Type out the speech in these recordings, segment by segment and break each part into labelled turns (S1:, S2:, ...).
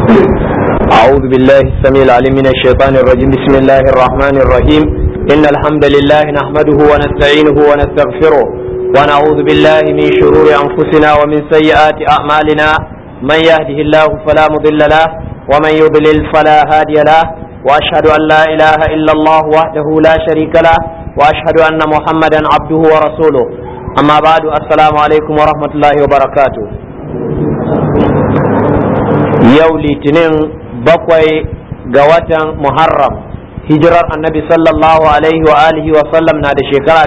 S1: أعوذ بالله السميع العليم من الشيطان الرجيم بسم الله الرحمن الرحيم إن الحمد لله نحمده ونستعينه ونستغفره ونعوذ بالله من شرور أنفسنا ومن سيئات أعمالنا من يهده الله فلا مضل له ومن يضلل فلا هادي له وأشهد أن لا إله إلا الله وحده لا شريك له وأشهد أن محمدا عبده ورسوله أما بعد السلام عليكم ورحمة الله وبركاته yau litinin bakwai ga watan muharram hijirar annabi sallallahu alaihi wa alihi wa sallam na da shekara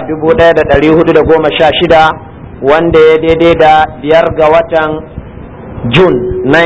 S1: 1416 wanda ya daidai da biyar ga watan jun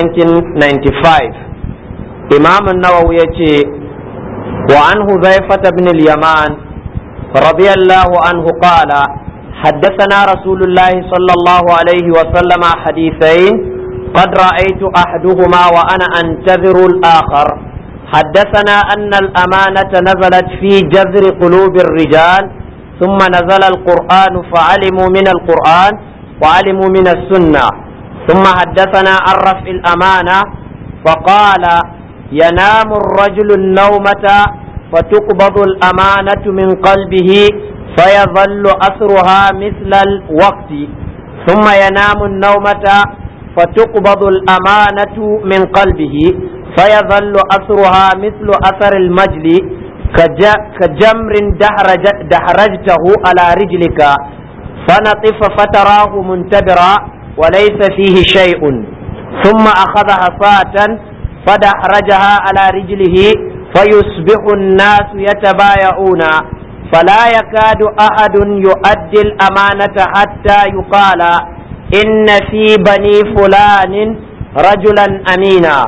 S1: 1995 imamun nawawi ya ce wa an huzaifata bin al-yaman radiyallahu anhu qala حدثنا رسول الله صلى الله عليه وسلم حديثين قد رأيت أحدهما وأنا أنتظر الآخر حدثنا أن الأمانة نزلت في جذر قلوب الرجال ثم نزل القرآن فعلموا من القرآن وعلموا من السنة ثم حدثنا عن رفع الأمانة فقال ينام الرجل النومة فتقبض الأمانة من قلبه فيظل أثرها مثل الوقت ثم ينام النومة فتقبض الأمانة من قلبه فيظل أثرها مثل أثر المجل كجمر دحرج دحرجته على رجلك فنطف فتراه منتبرا وليس فيه شيء ثم أخذ حصاة فدحرجها على رجله فيصبح الناس يتبايعون فلا يكاد أحد يؤدي الأمانة حتى يقال إن في بني فلان رجلا أمينا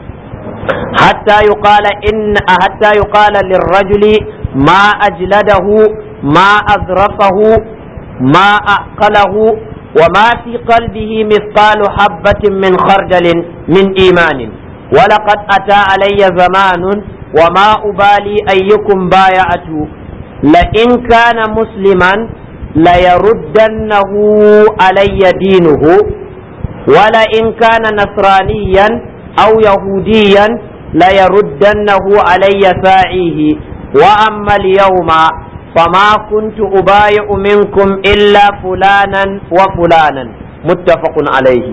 S1: حتى يقال إن حتى يقال للرجل ما أجلده ما أذرفه ما أعقله وما في قلبه مثقال حبة من خردل من إيمان ولقد أتى علي زمان وما أبالي أيكم بايعت لئن كان مسلما ليردنه علي دينه ولئن كان نصرانيا أو يهوديا ليردنه علي ساعيه وأما اليوم فما كنت أبايع منكم إلا فلانا وفلانا متفق عليه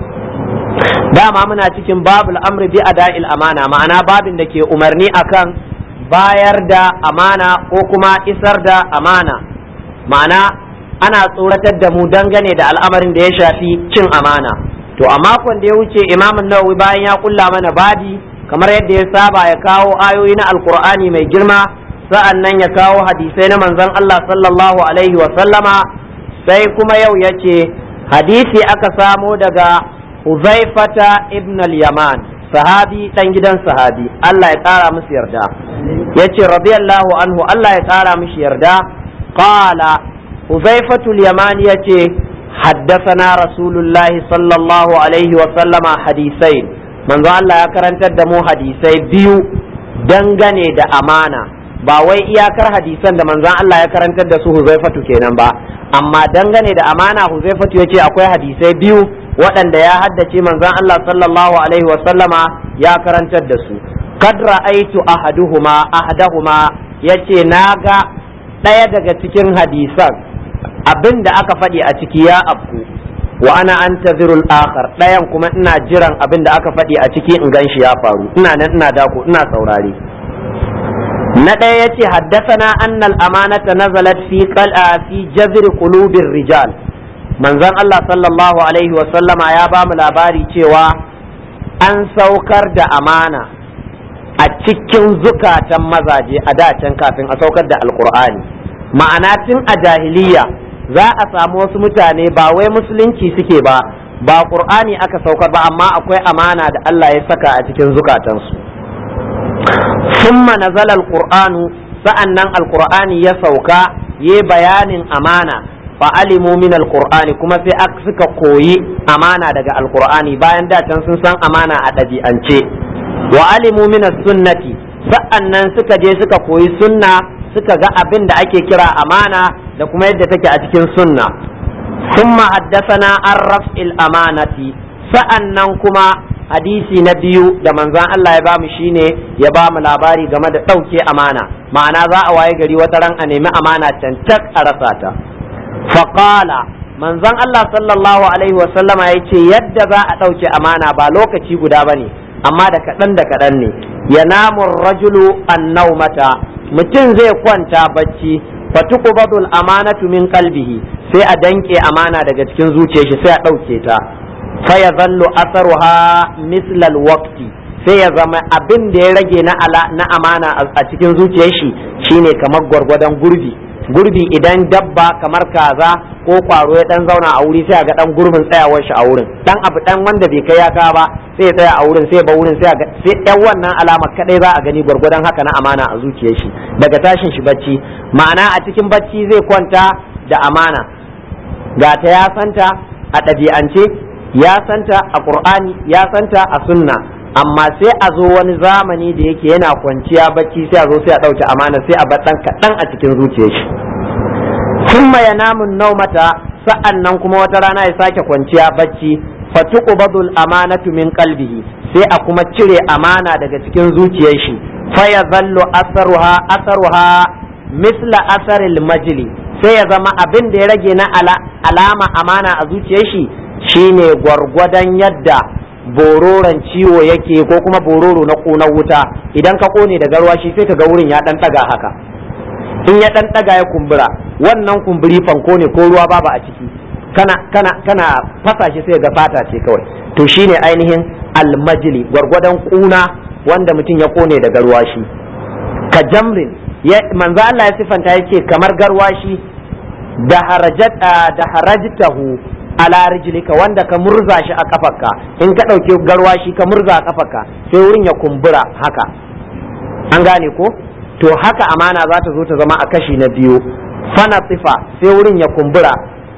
S1: dama muna cikin babul amri bi ada'il amana ma'ana babin da ke umarni akan bayar da amana ko kuma isar da amana ma'ana ana tsoratar da mu dangane da al'amarin da ya shafi cin amana to a makon da ya wuce imamun nawawi bayan ya kulla mana babi kamar yadda ya saba ya kawo ayoyi na alkur'ani mai girma sa'an nan ya kawo hadisai na manzon Allah sallallahu alaihi wa sallama sai kuma yau ya ce hadisi aka samo daga Huzaifata ibn al-Yaman sahabi dan gidan sahabi Allah ya ƙara musu yarda yace radiyallahu anhu Allah ya ƙara mishi yarda qala Huzaifatu al-Yamani yace haddathana Rasulullah sallallahu alaihi wa sallama hadisai manzo Allah ya karantar da mu hadisai biyu dangane da amana ba wai iyakar hadisan da manzon Allah ya karantar da su Huzaifatu kenan ba amma dangane da amana Huzaifatu yace akwai hadisai biyu waɗanda ya haddace manzon Allah sallallahu alaihi wa sallama ya karantar da su kad ra'aitu ahaduhuma ahadahuma yace naga ɗaya daga cikin hadisan abin da aka faɗi a ciki ya afku wa ana antazirul akhar ɗayan kuma ina jiran abin da aka faɗi a ciki in ganshi ya faru ina nan ina dako ina saurare na ɗaya yace haddathana annal amanata nazalat fi qal'a fi jazr qulubir rijal manzon Allah sallallahu alaihi wa sallama ya ba mu labari cewa an saukar da amana a cikin zukatan mazaje a dacen kafin a saukar da alkur'ani ma'ana tun a jahiliya za a samu wasu mutane ba wai musulunci suke ba ba qur'ani aka saukar ba amma akwai amana da Allah ya saka a cikin zukatansu summa nazala alqur'anu sa'annan alqur'ani ya sauka yi bayanin amana fa alimu min alqur'ani kuma sai aka suka koyi amana daga alqur'ani bayan da can sun san amana a ɗabi'ance wa alimu min sunnati sa'annan suka je suka koyi sunna suka ga abin da ake kira amana da kuma yadda take a cikin sunna ثم حدثنا عن رفع الأمانة sa'annan kuma hadisi na biyu da manzon Allah ya bamu shine ya bamu labari game da ɗauke amana ma'ana za a waye gari wata ran a nemi amana cancak a rasa ta faqala manzon Allah sallallahu alaihi wasallama ya ce yadda za a ɗauke amana ba lokaci guda ba ne amma da kaɗan da kaɗan ne ya namun rajulu annaumata mutum zai kwanta bacci fatuqbadul amanatu min qalbihi sai a danke amana daga cikin zuciyar shi sai a ɗauke ta fa ya zallu asaruha mislal waqti sai ya zama abin da ya rage na na amana a cikin zuciyar shi shine kamar gwargwadon gurbi gurbi idan dabba kamar kaza ko kwaro ya dan zauna a wuri sai ga dan gurbin tsayawar shi a wurin dan abu dan wanda bai kai ya ka ba sai ya tsaya a wurin sai ba wurin sai ga sai dan wannan alama kadai za a gani gwargwadon haka na amana a zuciyar shi daga tashin shi bacci ma'ana a cikin bacci zai kwanta da amana ga ta ya santa a ɗabi'ance ya santa a qur'ani ya santa a sunna amma sai a zo wani zamani da yake yana kwanciya bacci sai a zo sai a ɗauke amana sai a bar ɗan kaɗan a cikin zuciyar shi summa ya namun naumata sa'an nan kuma wata rana ya sake kwanciya bacci fatuqbadul amanatu min qalbihi sai a kuma cire amana daga cikin zuciyar shi fa ya zallu asaruha asaruha misla asaril majli sai ya zama abin da ya rage na alama amana a zuciyar shi shine gwargwadon yadda bororon ciwo yake ko kuma bororo na ƙunar wuta idan ka ƙone da garwashi sai ka ga wurin ya ɗan ɗaga haka in ya ɗan ɗaga ya kumbura wannan kumburi fanko ne ko ruwa babu a ciki kana kana kana fasa shi sai ga fata ce kawai to shine ainihin almajili gwargwadon ƙuna wanda mutum ya ƙone da garwashi ka jamrin manzo Allah ya sifanta yake kamar garwashi da harajat da harajtahu ala rijlika wanda ka murza shi a kafarka in ka ɗauki garwashi ka murza a kafarka sai wurin ya kumbura haka an gane ko to haka amana za ta zo ta zama a kashi na biyu fana tsifa sai wurin ya kumbura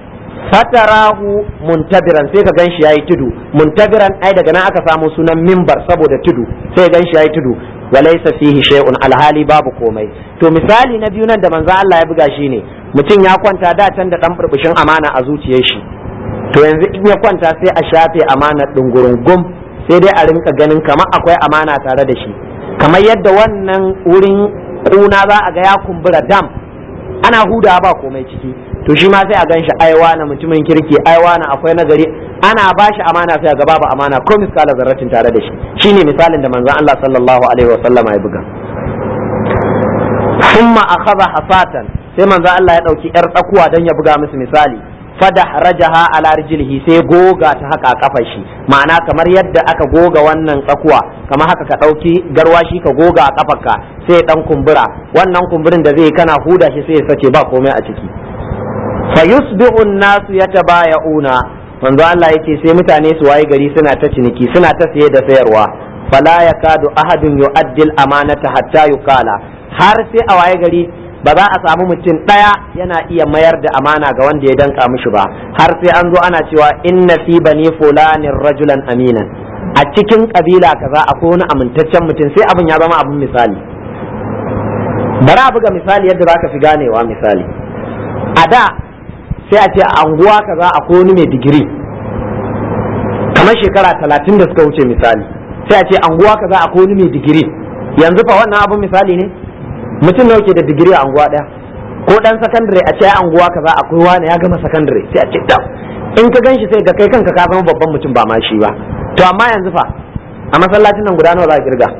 S1: fatarahu muntabiran sai ka ganshi yayi tudu muntabiran ai daga nan aka samu sunan mimbar saboda tudu sai ka ganshi yayi tudu walaysa fihi shay'un alhali babu komai to misali na biyu nan da manzo Allah ya buga shi ne mutum ya kwanta da can da dan burbushin amana a zuciyar shi to yanzu in ya kwanta sai a shafe amanar gum sai dai a rinka ganin kamar akwai amana tare da shi kamar yadda wannan wurin kuna za a ga ya kumbura dam ana huda ba komai ciki to shi ma sai a gan shi aiwa na mutumin kirki aiwa na akwai nagari ana ba shi amana sai a ga babu amana ko miskala zarratin tare da shi shine misalin da manzon Allah sallallahu alaihi wasallama ya buga summa akhadha hasatan sai manzon Allah ya dauki yar tsakuwa dan ya buga musu misali fada rajaha ala rijlihi sai goga ta haka a kafar shi ma'ana kamar yadda aka goga wannan tsakuwa kamar haka ka ɗauki garwashi ka goga a kafarka sai dan kumbura wannan kumburin da zai kana huda shi sai ya sace ba komai a ciki fa yusbihu an-nasu yatabaya'una manzo Allah yake sai mutane su waye gari suna ta ciniki suna ta saye da sayarwa fala yakadu ahadun yu'addil amanata hatta yukala har sai a waye gari ba za a samu mutum ɗaya yana iya mayar da amana ga wanda ya danka mishi ba har sai an zo ana cewa inna fi bani fulanin rajulan aminan a cikin kabila kaza akwai wani amintaccen mutum sai abin ya zama abin misali bari a buga misali yadda za ka fi ganewa misali a da sai a ce a anguwa kaza akwai wani mai digiri kamar shekara talatin da suka wuce misali sai a ce anguwa kaza akwai wani mai digiri yanzu fa wannan abin misali ne mutum nawa ke da digiri a anguwa daya ko dan sakandare a ce a anguwa kaza akwai wani ya gama sakandare sai a ce da in ka ganshi sai ga kai kanka ka zama babban mutum ba ma shi ba to amma yanzu fa a masallacin nan guda nawa za a kirga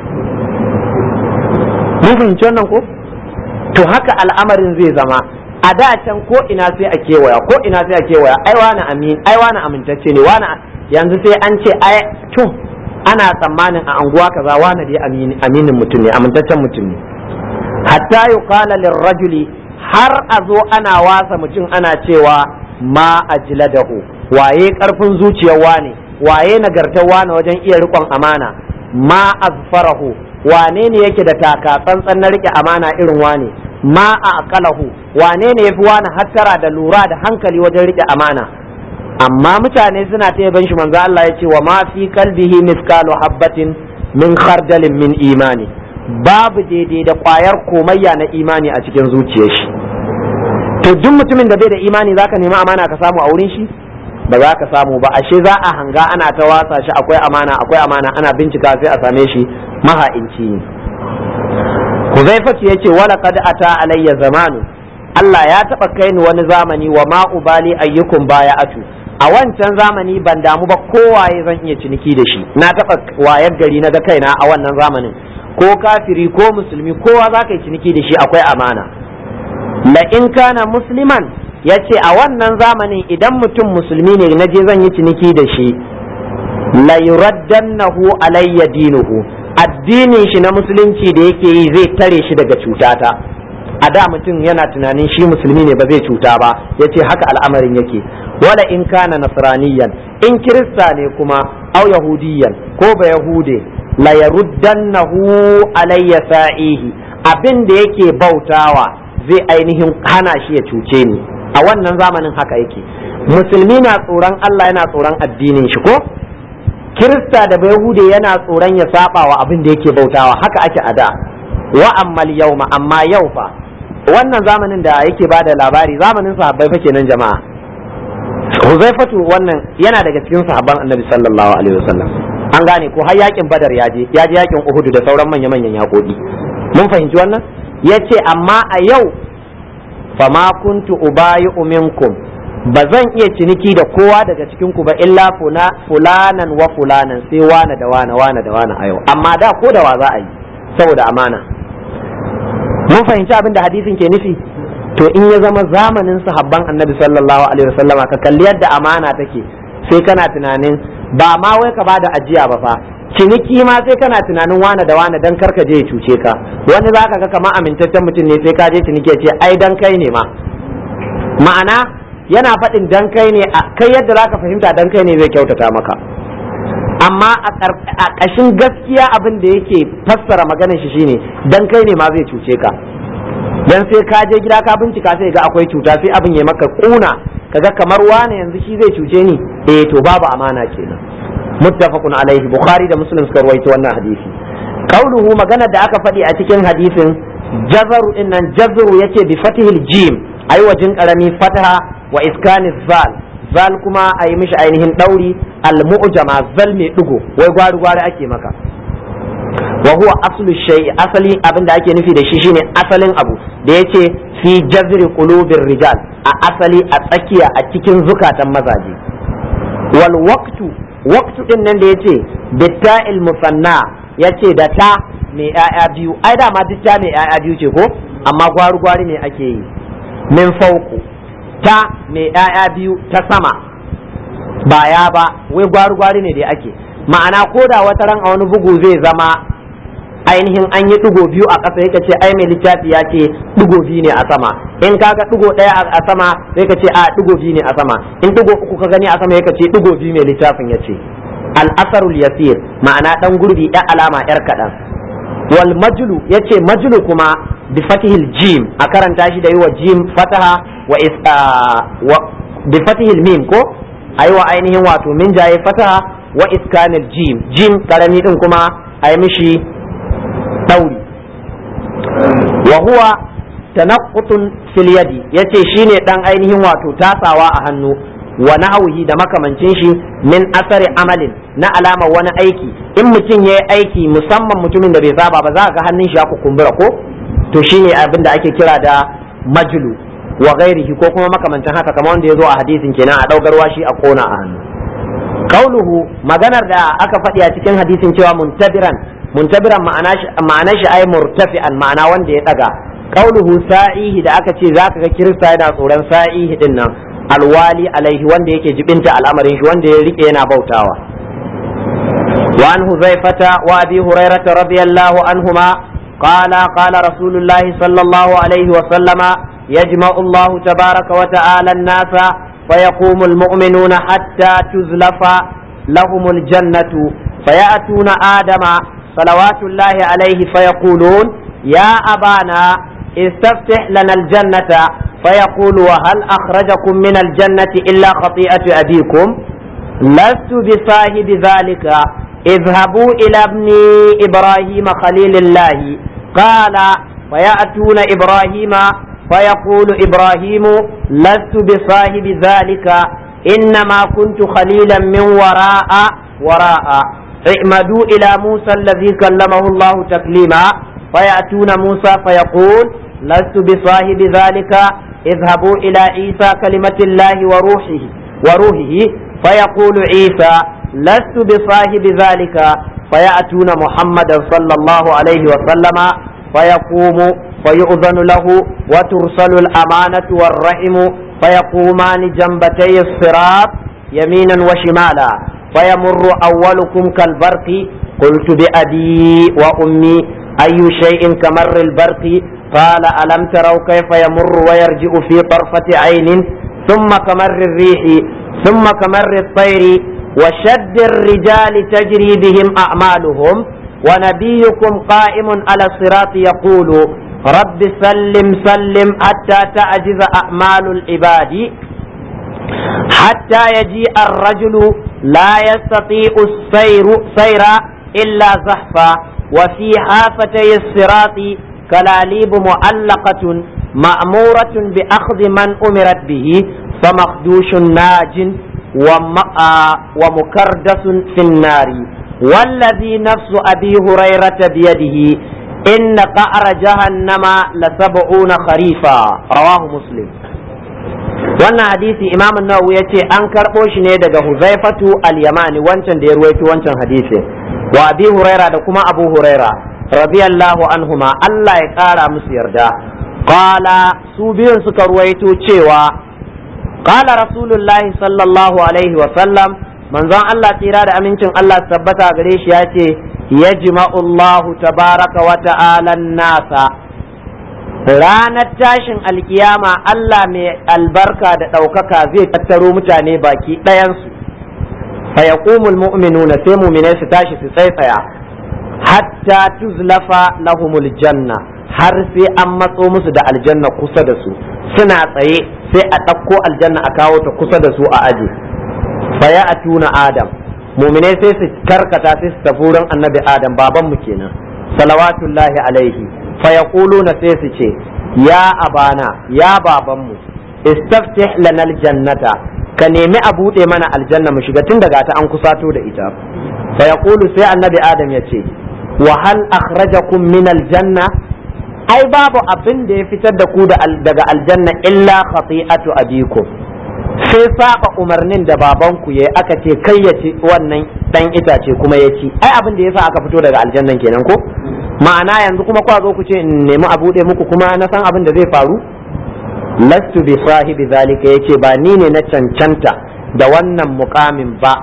S1: mun fahimci wannan ko to haka al'amarin zai zama a da can ko ina sai a kewaya ko ina sai a kewaya ai wani amin ai wani amintacce ne wani yanzu sai an ce ai to ana tsammanin a anguwa kaza wani dai aminin mutum ne amintaccen mutum ne hatta yuqala lirrajuli har a zo ana wasa mutum ana cewa ma ajladahu waye karfin zuciyar wane waye nagartar wane wajen iya rikon amana ma azfarahu wane ne yake da taka tsantsan na rike amana irin wane ma a aqalahu wane ne yafi wane hattara da lura da hankali wajen rike amana amma mutane suna ta yaban shi manzo Allah ya ce wa ma fi kalbihi miskalu habbatin min khardalin min imani babu daidai da kwayar komayya na imani a cikin zuciyar shi to duk mutumin da bai da imani zaka nemi amana ka samu a wurin shi ba za ka samu ba ashe za a hanga ana ta wasa shi akwai amana akwai amana ana bincika sai a same shi maha'inci ne Huzaifatu yace wala qad ata alayya zamanu Allah ya taba kai ni wani zamani wa ma ubali ayyukum baya atu a wancan zamani ban damu ba kowaye zan iya ciniki da shi na taba wayar gari na ga kaina a wannan zamanin ko kafiri ko musulmi kowa za ka yi ciniki da shi akwai amana la in kana musliman ya ce a wannan zamanin idan mutum musulmi ne na je zan yi ciniki da shi la yuraddannahu alayya dinuhu addinin shi na musulunci da yake yi zai tare shi daga cutata a da mutum yana tunanin shi musulmi ne ba zai cuta ba ya ce haka al'amarin yake wala in kana nasraniyan in kirista ne kuma au yahudiyan ko ba yahude la yaruddannahu alayya sa'ihi abin da yake bautawa zai ainihin hana shi ya cuce ni a wannan zamanin haka yake musulmi na tsoron Allah yana tsoron addinin shi ko kirista da bayahude yana tsoron ya saba wa abin da yake bautawa haka ake a da wa ammal yauma amma yau fa wannan zamanin da yake bada labari zamanin sahabbai fa kenan jama'a Huzaifatu wannan yana daga cikin sahabban Annabi sallallahu alaihi wasallam an gane ko har yakin Badar ya je ya je yakin Uhud da sauran manya manyan yakoki mun fahimci wannan yace amma a yau fama kuntu ubayu minkum ba zan iya ciniki da kowa daga cikin ku ba illa fulanan wa fulanan sai wane da wane wane da wane a yau amma da ko da wa za a yi saboda amana mun fahimci abin da hadisin ke nufi to in ya zama zamanin sahabban annabi sallallahu alaihi wasallam ka kalli yadda amana take sai kana tunanin ba ma wai ka bada ajiya ba fa ciniki ma sai kana tunanin wane da wane dan karka je ya cuce ka wani zaka ga kamar amintaccen mutum ne sai ka je ciniki ya ce ai dan kai ne ma ma'ana yana faɗin dan kai ne kai yadda zaka fahimta dan kai ne zai kyautata maka amma a ƙashin gaskiya abin da yake fassara maganar shi shine dan kai ne ma zai cuce ka dan sai ka je gida ka bincika sai ga akwai cuta sai abin ya maka kuna kaga kamar wane yanzu shi zai cuce ni eh to babu amana kenan muttafaqun alaihi bukhari da muslim suka ruwaito wannan hadisi qauluhu maganar da aka faɗi a cikin hadisin jazaru innan jazru yace bi fatihil jim ayi wajin karami fataha wa iskaniz zal zal kuma a yi mishi ainihin ɗauri al-mu'jama zal mai ɗigo wai gwari gwari ake maka wa huwa aslu shay asali abinda ake nufi da shi shine asalin abu da yace fi jazri qulubir rijal a asali a tsakiya a cikin zukatan mazaje wal waqtu waqtu din nan da yace bitta'il musanna yace da ta mai yaya biyu ai da ma duk ta mai yaya biyu ce ko amma gwari gwari ne ake yi min fauku ta mai ‘ya'ya biyu ta sama ba ya ba wai gwari-gwari ne da ake ma'ana ko da wata ran a wani bugu zai zama ainihin an yi ɗigo biyu a ƙasa yaka ce ai mai littafi ya ce ɗigo biyu ne a sama in kaga ɗigo ɗaya a sama sai ka ce a ɗigo biyu ne a sama in ɗigo uku ka gani a sama yaka ce ɗigo biyu mai littafin ya ce al'asarul yasir ma'ana ɗan gurbi ɗan alama ‘yar kaɗan wal majlu yace majlu kuma bi fatihil jim a karanta shi da yi wa jim fataha wa is wa bi fatihil mim ko ayi wa ainihin wato min jaye fataha wa iskanil jim jim karami din kuma ayi mishi dauri wa huwa tanaqqutun fil yadi yace shine dan ainihin wato tasawa a hannu wa nahwihi da makamancin shi min asari amalin na alama wani aiki in mutum ya yi aiki musamman mutumin da bai saba ba za ga hannun shi ya kumbura ko to shine abin da ake kira da majlu wa ghairihi ko kuma makamancin haka kamar wanda ya zo a hadisin kenan a daugarwa shi a kona a hannu kauluhu maganar da aka faɗi a cikin hadisin cewa muntabiran muntabiran ma'ana shi ai murtafi'an ma'ana wanda ya daga kauluhu sa'ihi da aka ce zaka ga kirista yana tsoron sa'ihi din nan alwali alaihi wanda yake jibinta al'amarin shi wanda ya rike yana bautawa wa an huzaifata wa abi hurairata radiyallahu anhuma qala qala rasulullahi sallallahu alaihi wa sallama yajma'u Allah tabaraka wa ta'ala an-nasa فيقوم المؤمنون حتى تزلف لهم الجنة فيأتون آدم صلوات الله عليه فيقولون يا أبانا استفتح لنا الجنة فيقول وهل أخرجكم من الجنة إلا خطيئة أبيكم لست بصاحب ذلك اذهبوا إلى ابن إبراهيم خليل الله قال فيأتون إبراهيم فيقول إبراهيم لست بصاحب ذلك إنما كنت خليلا من وراء وراء اعمدوا إلى موسى الذي كلمه الله تكليما فيأتون موسى فيقول لست بصاحب ذلك اذهبوا إلى عيسى كلمة الله وروحه وروحه فيقول عيسى لست بصاحب ذلك فيأتون محمدا صلى الله عليه وسلم فيقوم فيؤذن له وترسل الأمانة والرحم فيقومان جنبتي الصراط يمينا وشمالا فيمر أولكم كالبرق قلت بأبي وأمي أي شيء كمر البرق قال ألم تروا كيف يمر ويرجع في طرفة عين ثم كمر الريح ثم كمر الطير وشد الرجال تجري بهم أعمالهم ونبيكم قائم على الصراط يقول رب سلم سلم حتى تعجز أعمال العباد حتى يجيء الرجل لا يستطيع السير سير إلا زحفا وفي حافتي الصراط كلاليب معلقة مأمورة بأخذ من أمرت به فمخدوش ناج ومكردس في النار والذي نفس أبي هريرة بيده إن قعر جهنم لسبعون خريفا رواه مسلم wannan hadisi imam nawawi ya ce an karɓo shi ne daga huzaifatu al-yamani wancan da ya ruwaito wancan hadisi wa abi huraira da kuma abu huraira radiyallahu anhuma Allah ya ƙara musu yarda qala su biyun suka ruwaito cewa qala rasulullahi sallallahu alaihi wa sallam manzon Allah tsira da amincin Allah tabbata gare shi ya ce yajma'u Allahu tabaraka wa ta'ala nasa ranar tashin alkiyama Allah mai albarka da ɗaukaka zai tattaro mutane baki ɗayansu fayaqumul mu'minuna sai mu'minai su tashi su tsaitsaya hatta tuzlafa lahumul janna har sai an matso musu da aljanna kusa da su suna tsaye sai a ɗauko aljanna a kawo ta kusa da su a aji faya a tuna adam mu'minai sai su karkata sai su tafi wurin annabi adam babanmu kenan salawatullahi alaihi fayaquluna sai su ce ya abana ya babanmu istaftih lana aljannata ka nemi a buɗe mana aljanna mu shiga tun daga ta an kusato da ita fayaqulu sai annabi adam ya ce wa hal akhrajakum min aljanna ai babu abin da ya fitar da ku daga aljanna illa khati'atu abikum sai saba umarnin da babanku yayi aka ce kai ya ci wannan dan itace kuma ya ci ai abin da yasa aka fito daga aljannan kenan ko ma'ana yanzu kuma kwa zo ku ce in nemi a bude muku kuma na san abin da zai faru lastu bi sahibi zalika yace ba ni ne na cancanta da wannan mukamin ba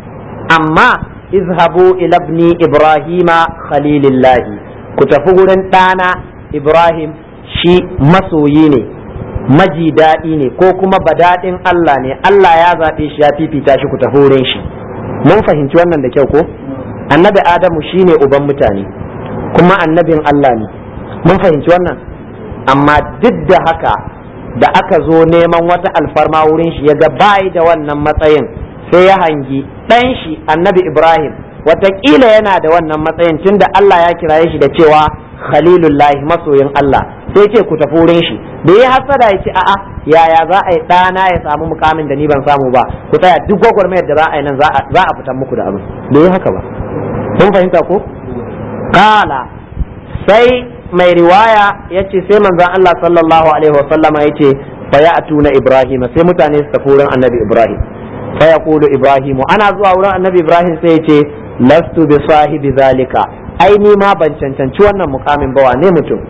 S1: amma izhabu ila ibni ibrahima khalilillahi ku tafi gurin ɗana ibrahim shi masoyi ne maji daɗi ne ko kuma badaɗin Allah ne Allah ya zaɓe shi ya fifita shi ku tafi wurin shi mun fahimci wannan da kyau ko annabi adamu shine uban mutane kuma annabin Allah ne mun fahimci wannan amma duk da haka da aka zo neman wata alfarma wurin shi ya ga bayi da wannan matsayin sai ya hangi ɗan shi annabi ibrahim watakila yana da wannan matsayin tunda Allah ya kiraye shi da cewa khalilullahi masoyin Allah sai ce ku tafi wurin shi da ya hasada ya ce a'a yaya za a yi ɗana ya samu mukamin da ni ban samu ba ku tsaya duk gwagwarmayar da za a yi nan za a fitan muku da abin da ya haka ba kun fahimta ko kala sai mai riwaya ya ce sai manzon Allah sallallahu alaihi wa sallama ya ce fa ya atuna ibrahim sai mutane su tafi wurin annabi ibrahim fa yaqulu ibrahimu ana zuwa wurin annabi ibrahim sai ya ce lastu bi sahibi zalika ai ni ma ban cancanci wannan mukamin ba wane mutum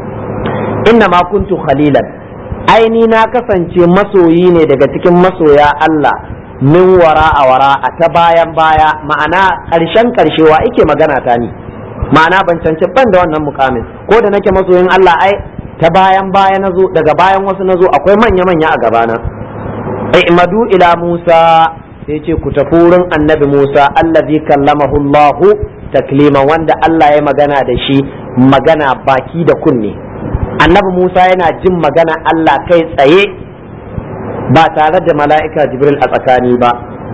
S1: inna ma kuntu khalilan ai ni na kasance masoyi ne daga cikin masoya Allah min wara a wara a ta bayan baya ma'ana ƙarshen ƙarshewa ike magana ta ni ma'ana ban cancanci ban da wannan mukamin ko da nake masoyin Allah ai ta bayan baya nazo daga bayan wasu nazo akwai manya manya a gabana i'madu ila Musa sai ce ku tafi wurin annabi Musa allazi kallamahu Allahu taklima wanda Allah ya magana da shi magana baki da kunne annabi Musa yana jin magana Allah kai tsaye ba tare da mala'ika Jibril a tsakani ba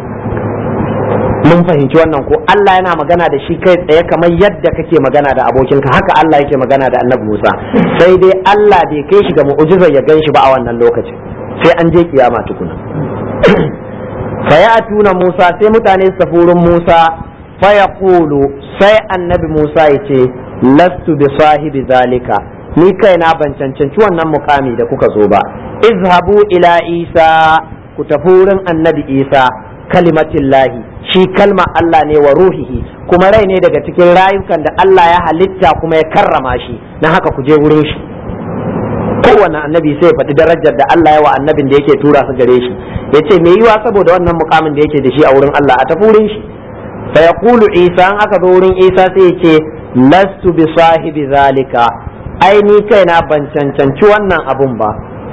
S1: mun fahimci wannan ko Allah yana magana da shi kai tsaye kamar yadda kake magana da abokinka haka Allah yake magana da annabi Musa sai dai Allah bai kai shi ga mu'ujizar ya gan shi ba a wannan lokacin sai an je kiyama tukuna fayatuna Musa sai mutane su tafi wurin Musa fayaqulu sai annabi Musa ya ce lastu bi sahibi zalika ni kaina ban cancanci wannan mukami da kuka zo ba izhabu ila Isa ku tafi wurin annabi Isa kalimatillahi shi kalma Allah ne wa ruhihi kuma rai ne daga cikin rayukan da Allah ya halitta kuma ya karrama shi na haka ku je wurin shi kowane annabi sai ya faɗi darajar da Allah ya wa annabin da yake tura su gare shi ya ce me yiwa saboda wannan mukamin da yake da shi a wurin Allah a tafi wurin shi fa yaqulu Isa an aka zo wurin Isa sai ya ce lastu bi sahibi zalika ai ni kaina ban cancanci wannan abun ba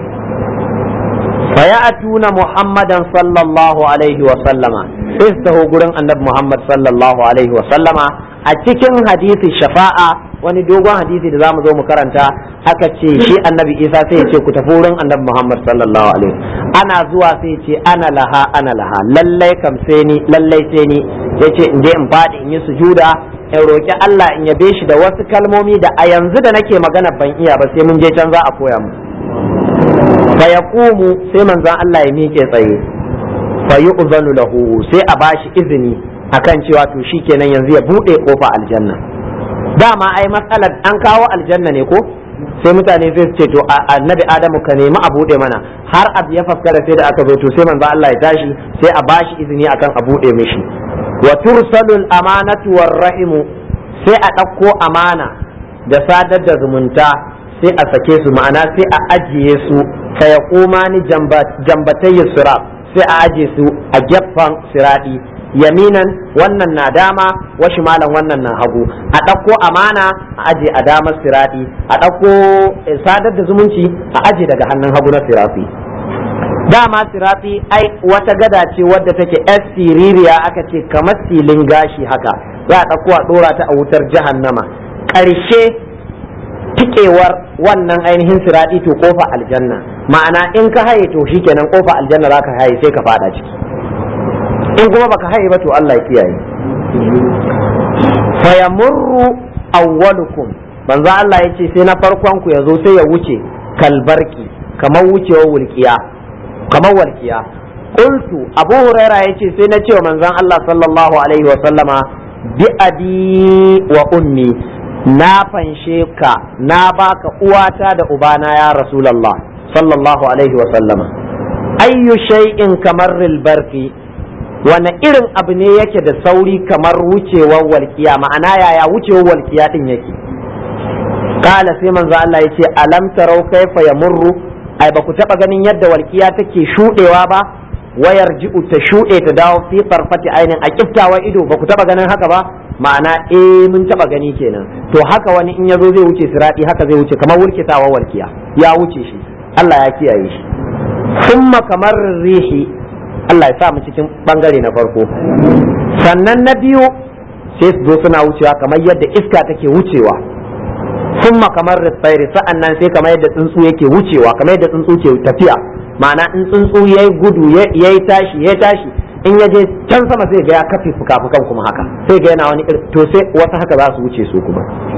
S1: فيأتون محمدا صلى الله عليه وسلم استهو قرن النبي محمد صلى الله عليه وسلم أتكن حديث الشفاعة wani dogon hadisi da zamu zo mu karanta aka ce shi annabi isa sai ya ce ku tafi wurin annabi muhammad sallallahu alaihi ana zuwa sai ya ce ana laha ana laha lallai kam sai ni lallai sai ni ya ce in je in faɗi in yi sujuda in roki Allah in yabe shi da wasu kalmomi da a yanzu da nake magana ban iya ba sai mun je can za a koya mu fa yaqumu sai manzon Allah ya miƙe tsaye fa yu'zanu lahu sai a bashi izini akan cewa to shikenan yanzu ya bude kofa aljanna dama ai matsalar an kawo aljanna ne ko sai mutane sai su ce to annabi adamu ka nemi a bude mana har abu ya faskara sai da aka zo to sai manzo Allah ya tashi sai a bashi izini akan a bude mishi wa tursalul amanatu war rahimu sai a ɗauko amana da sadar da zumunta sai a sake su ma'ana sai a ajiye su fa yaqumani jambatayyi sirat sai a ajiye su a gefen siradi yaminan wannan na dama wa shimalan wannan na hagu a ɗauko amana a aje a damar sirati a ɗauko sadar da zumunci a aje daga hannun hagu na sirati dama sirati ai wata gada ce wadda take yar siririya aka ce kamar silin gashi haka za a ɗauko a ɗora ta a wutar jahannama ƙarshe tikewar wannan ainihin sirati to kofa aljanna ma'ana in ka haye to shikenan kofa aljanna za ka haye sai ka fada ciki in kuma baka haye ba to Allah ya kiyaye fayamurru awwalukum manzo Allah ya ce sai na farkon ku yazo sai ya wuce kalbarki kamar wucewar wulkiya kamar walkiya qultu abu huraira yace sai na cewa manzon Allah sallallahu alaihi wa sallama bi abi wa ummi na fanshe ka na baka uwata da ubana ya rasulullah sallallahu alaihi wa sallama ayyu shay'in kamar barki wane irin abu ne yake da sauri kamar wucewar walkiya ma'ana yaya wucewar walkiya din yake kala sai manzo Allah ya ce alam tarau kaifa yamurru ai ba ku taba ganin yadda walkiya take shudewa ba wayar ji'u ta shude ta dawo fi farfati ainin a kiftawa ido ba ku taba ganin haka ba ma'ana eh mun taba gani kenan to haka wani in yazo zai wuce sirati haka zai wuce kamar wulkitawa walkiya ya wuce shi Allah ya kiyaye shi summa kamar rihi Allah ya sa mu cikin bangare na farko sannan na biyu sai su zo suna wucewa kamar yadda iska take wucewa summa kamar ritsairi sa'an nan sai kamar yadda tsuntsu yake wucewa kamar yadda tsuntsu ke tafiya ma'ana in tsuntsu yayi gudu yayi tashi yayi tashi in ya je can sama sai ga ya kafe fuka-fukan kuma haka sai ga yana wani to sai wasu haka za su wuce su kuma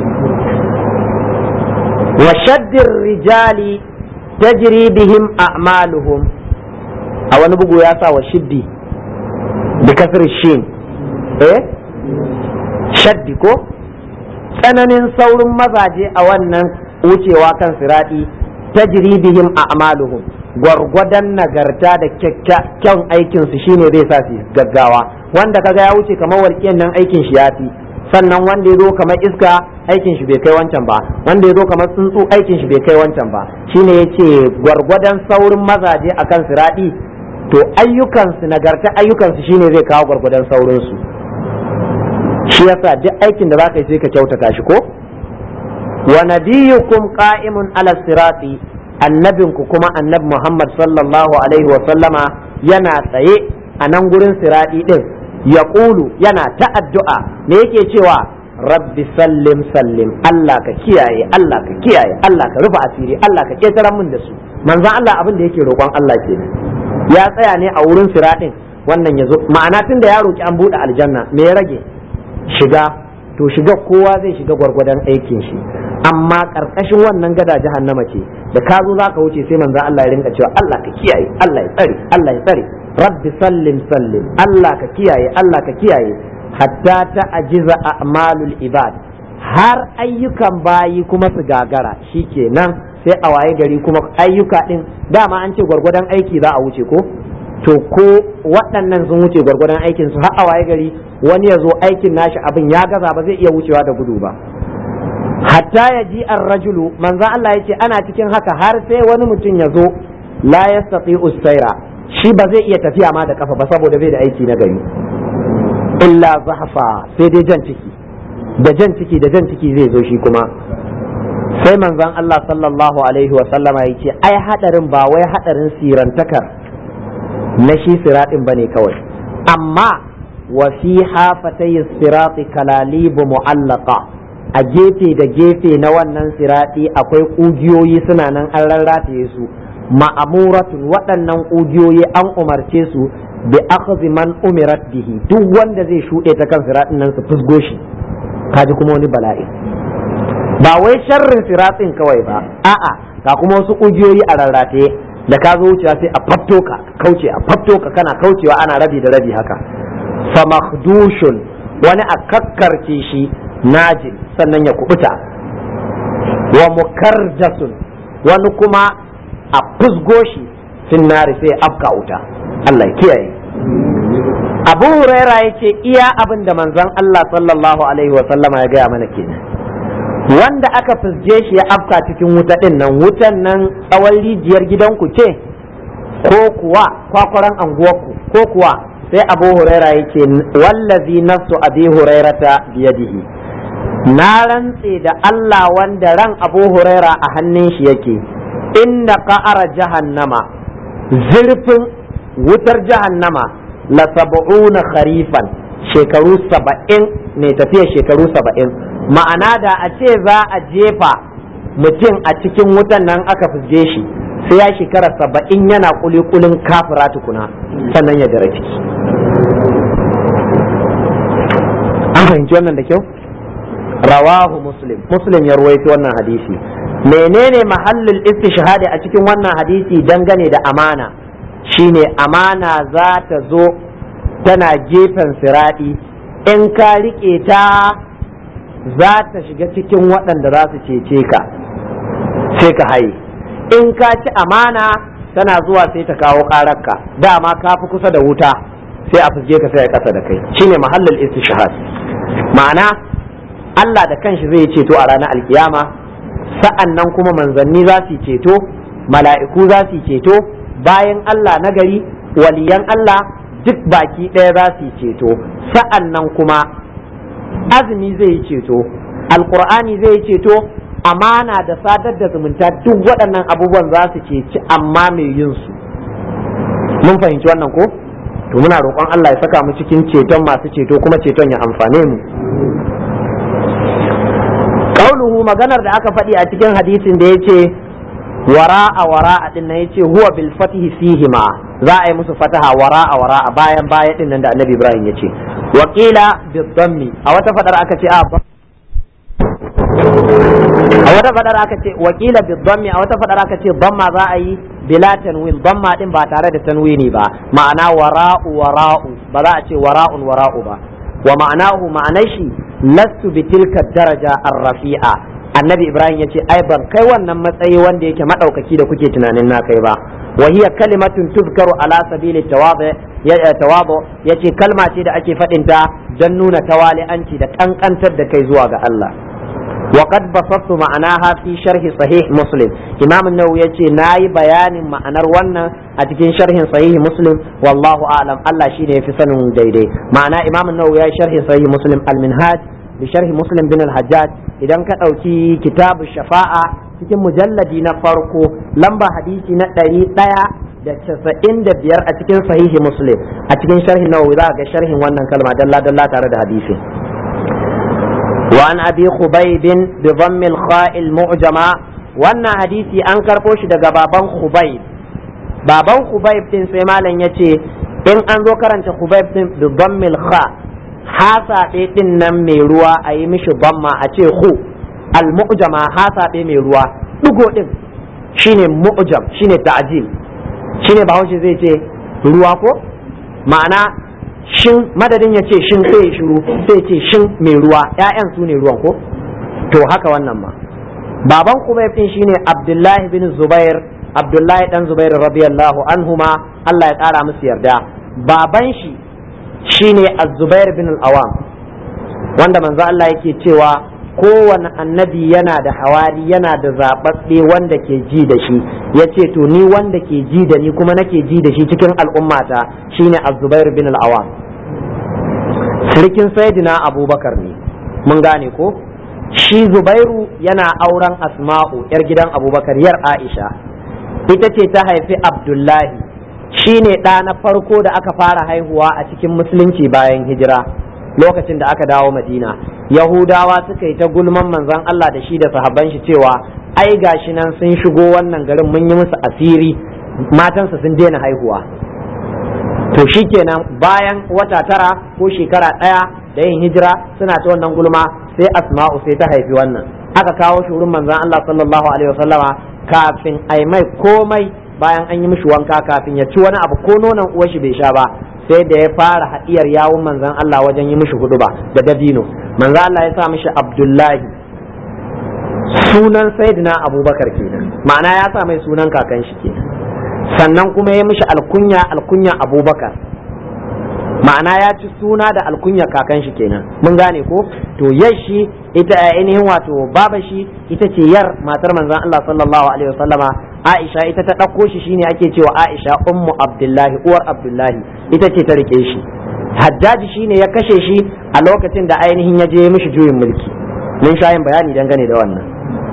S1: wa shaddir rijali tajri bihim a'maluhum a wani bugu ya sa wa shiddi da kasar shin eh shaddi ko tsananin saurin mazaje a wannan wucewa kan siradi tajribihim a'maluhum gwargwadon nagarta da kyakkyawan aikinsu shine zai sa su gaggawa wanda kaga ya wuce kamar walƙiyan nan aikin shi ya fi sannan wanda ya zo kamar iska aikin shi bai kai wancan ba wanda ya zo kamar tsuntsu aikin shi bai kai wancan ba shine yace gwargwadon saurin mazaje akan siradi to ayyukansu nagarta ayyukansu shine zai kawo gwargwadon saurinsu shi yasa duk aikin da zaka yi sai ka kyautata shi ko wa nabiyukum qa'imun ala sirati annabinku kuma annabi Muhammad sallallahu alaihi wa sallama yana tsaye a nan gurin sirati din ya yana ta addu'a me yake cewa rabbi sallim sallim Allah ka kiyaye Allah ka kiyaye Allah ka rufe asiri Allah ka ketara min da su manzon Allah abin da yake roƙon Allah kenan ya tsaya ne a wurin siratin wannan ya zo ma'ana tun da ya roki an buɗe aljanna me ya rage shiga to shiga kowa zai shiga gwargwadon aikin shi amma karkashin wannan gada jahannama ce da ka zo zaka wuce sai manzo Allah ya rinka cewa Allah ka kiyaye Allah ya tsare Allah ya tsare rabbi sallim sallim Allah ka kiyaye Allah ka kiyaye hatta ta ajiza a'malul ibad har ayyukan bayi kuma su gagara shikenan sai a waye gari kuma ayyuka din dama an ce gwargwadon aiki za a wuce ko to ko waɗannan sun wuce gwargwadon aikin su har a waye gari wani ya zo aikin nashi abin ya gaza ba zai iya wucewa da gudu ba hatta ya ji rajulu manzan Allah ya ce ana cikin haka har sai wani mutum ya zo la yastati usaira shi ba zai iya tafiya ma da kafa ba saboda bai da aiki na gari illa zahfa sai dai jan ciki da jan ciki da jan ciki zai zo shi kuma sai manzan Allah sallallahu alaihi wa sallama ya ce ai hadarin ba wai hadarin sirantakar na shi siratin bane kawai amma wa fi hafatay sirati kalalibu mu'allaqa a gefe da gefe na wannan sirati akwai ƙugiyoyi suna nan an rarrataye su ma'amuratun waɗannan ƙugiyoyi an umarce su bi akhdhi man umirat bihi duk wanda zai shuɗe ta kan siratin nan su fusgo shi kaji kuma wani bala'i ba wai sharrin siratin kawai ba a'a ga kuma wasu ƙugiyoyi a rarrataye da ka zo wucewa sai a fafto ka kauce a fafto ka kana kaucewa ana rabi da rabi haka fa makhdushun wani a kakkarce shi najin sannan ya kubuta wa mukarjasun wani kuma a fusgo shi finnari sai afka wuta Allah kiyaye Abu Huraira ya ce iya abin da manzon Allah sallallahu alaihi wa sallama ya gaya mana kenan wanda aka fusge shi ya afka cikin wuta din nan wutan nan tsawon rijiyar gidanku ce ko kuwa kwakwaran anguwarku ko kuwa sai Abu Huraira ya ce wallazi nafsu Abi Hurairata biyadihi na rantse da Allah wanda ran Abu Huraira a hannun shi yake inda ka'ara jahannama zurfin wutar jahannama la sab'una kharifan shekaru saba'in ne tafiya shekaru saba'in ma'ana da a ce za a jefa mutum a cikin wutan nan aka fusge shi sai ya shekara saba'in yana kulikulin kafira tukuna sannan ya dara ciki an fahimci wannan da kyau rawahu muslim muslim ya ruwaito wannan hadisi menene mahallul istishhadi a cikin wannan hadisi dangane da amana shine amana za ta zo tana gefen siradi in ka rike ta za ta shiga cikin waɗanda za su cece ka sai ka haye in ka ci amana tana zuwa sai ta kawo ƙararka dama ka fi kusa da wuta sai a fuske ka sai a ƙasa da kai shine mahallul istishhad ma'ana Allah da kanshi zai ceto a ranar alkiyama sa'an nan kuma manzanni za su ceto mala'iku za su ceto bayan Allah na gari waliyan Allah duk baki ɗaya za su ceto sa'an nan kuma azumi zai yi ceto alkur'ani zai yi ceto amana da sadar da zumunta duk waɗannan abubuwan za su ceci amma mai yin su mun fahimci wannan ko to muna roƙon Allah ya saka mu cikin ceton masu ceto kuma ceton ya amfane mu qauluhu maganar da aka faɗi a cikin hadisin da yace wara'a wara'a din nan yace huwa bil fatihi fihima za a yi musu fataha wara'a wara'a bayan baya din nan da annabi ibrahim yace wa qila bid dammi a wata fadar aka ce a a wata fadar aka ce wa qila bid dammi a wata fadar aka ce damma za a yi bila tanwin damma din ba tare da tanwini ba ma'ana wara'u wara'u ba za a ce wara'un wara'u ba wa ma'anahu ma'anar shi lastu bi tilka daraja ar-rafi'a annabi ibrahim yace ai ban kai wannan matsayi wanda yake madaukaki da kuke tunanin na kai ba wa hiya kalimatun tuzkaru ala sabili tawadu tawadu yace kalma ce da ake fadin ta dan nuna tawali'anci da kankantar da kai zuwa ga Allah وقد بسطت معناها في شرح صحيح مسلم امام النووي yace nayi bayanin ma'anar wannan a cikin sharhin sahih muslim wallahu a'lam Allah shine yafi sanin daidai ma'ana imam an-nawawi ya sharhi sahih muslim al-minhaj bi sharhi muslim bin al-hajjaj idan ka dauki kitabu shafa'a cikin mujalladi na farko lamba hadisi na ɗari ɗaya da casa'in da biyar a cikin sahihi muslim a cikin sharhin nawawi za ga sharhin wannan kalma dalla dalla tare da hadisi وعن أبي خبيب بضم الخاء المعجمة wannan hadisi an karɓo shi daga baban Khubayb baban Khubayb din sai malam yace in an zo karanta Khubayb din bi dhammil kha hasa din nan mai ruwa a yi mishi dhamma a ce khu al mu'jama hasa mai ruwa digo din shine mu'jam shine ta'jil shine bahaushe zai ce ruwa ko ma'ana shin madadin ya ce shin sai ya shiru sai ce shin mai ruwa ƴaƴan su ne ruwan ko to haka wannan ma baban kubayb din shine abdullahi bin zubair abdullahi dan zubair radiyallahu anhuma Allah ya kara musu yarda baban shi shine az-zubair bin al-awam wanda manzo Allah yake cewa kowane annabi yana da hawari yana da zaɓaɓɓe wanda ke ji da shi ya ce to ni wanda ke ji da ni kuma nake ji da shi cikin al'ummata shine az-zubair bin al-awam sirkin sayyidina abubakar ne mun gane ko shi zubairu yana auren asma'u yar gidan abubakar yar aisha ita ce ta haifi abdullahi shi ne ɗa na farko da aka fara haihuwa a cikin musulunci bayan hijira lokacin da aka dawo madina yahudawa suka yi ta gulman manzon allah da shi da sahabban shi cewa ai gashi nan sun shigo wannan garin mun yi musu asiri matansa sun daina haihuwa to shikenan bayan wata tara ko shekara ɗaya da yin hijira suna ta wannan gulma sai asma'u sai ta haifi wannan aka kawo shi wurin manzon Allah sallallahu alaihi wasallama kafin ai mai komai bayan an yi mishi wanka kafin ya ci wani abu ko nonon uwar shi bai sha ba sai da ya fara haɗiyar yawun manzon Allah wajen yi mishi huduba da dabino manzon Allah ya sa mishi Abdullahi sunan sayyidina Abubakar kenan ma'ana ya sa mai sunan kakan shi kenan sannan kuma ya mishi alkunya alkunya Abubakar ma'ana ya ci suna da alkunya kakan shi kenan mun gane ko to yashi ita ainihin wato baba shi ita ce yar matar manzon Allah sallallahu alaihi wasallama Aisha ita ta ɗauko shi shine ake cewa Aisha ummu Abdullahi uwar Abdullahi ita ce ta rike shi Hajjaji shine ya kashe shi a lokacin da ainihin ya je mishi juyin mulki mun sha yin bayani dangane da wannan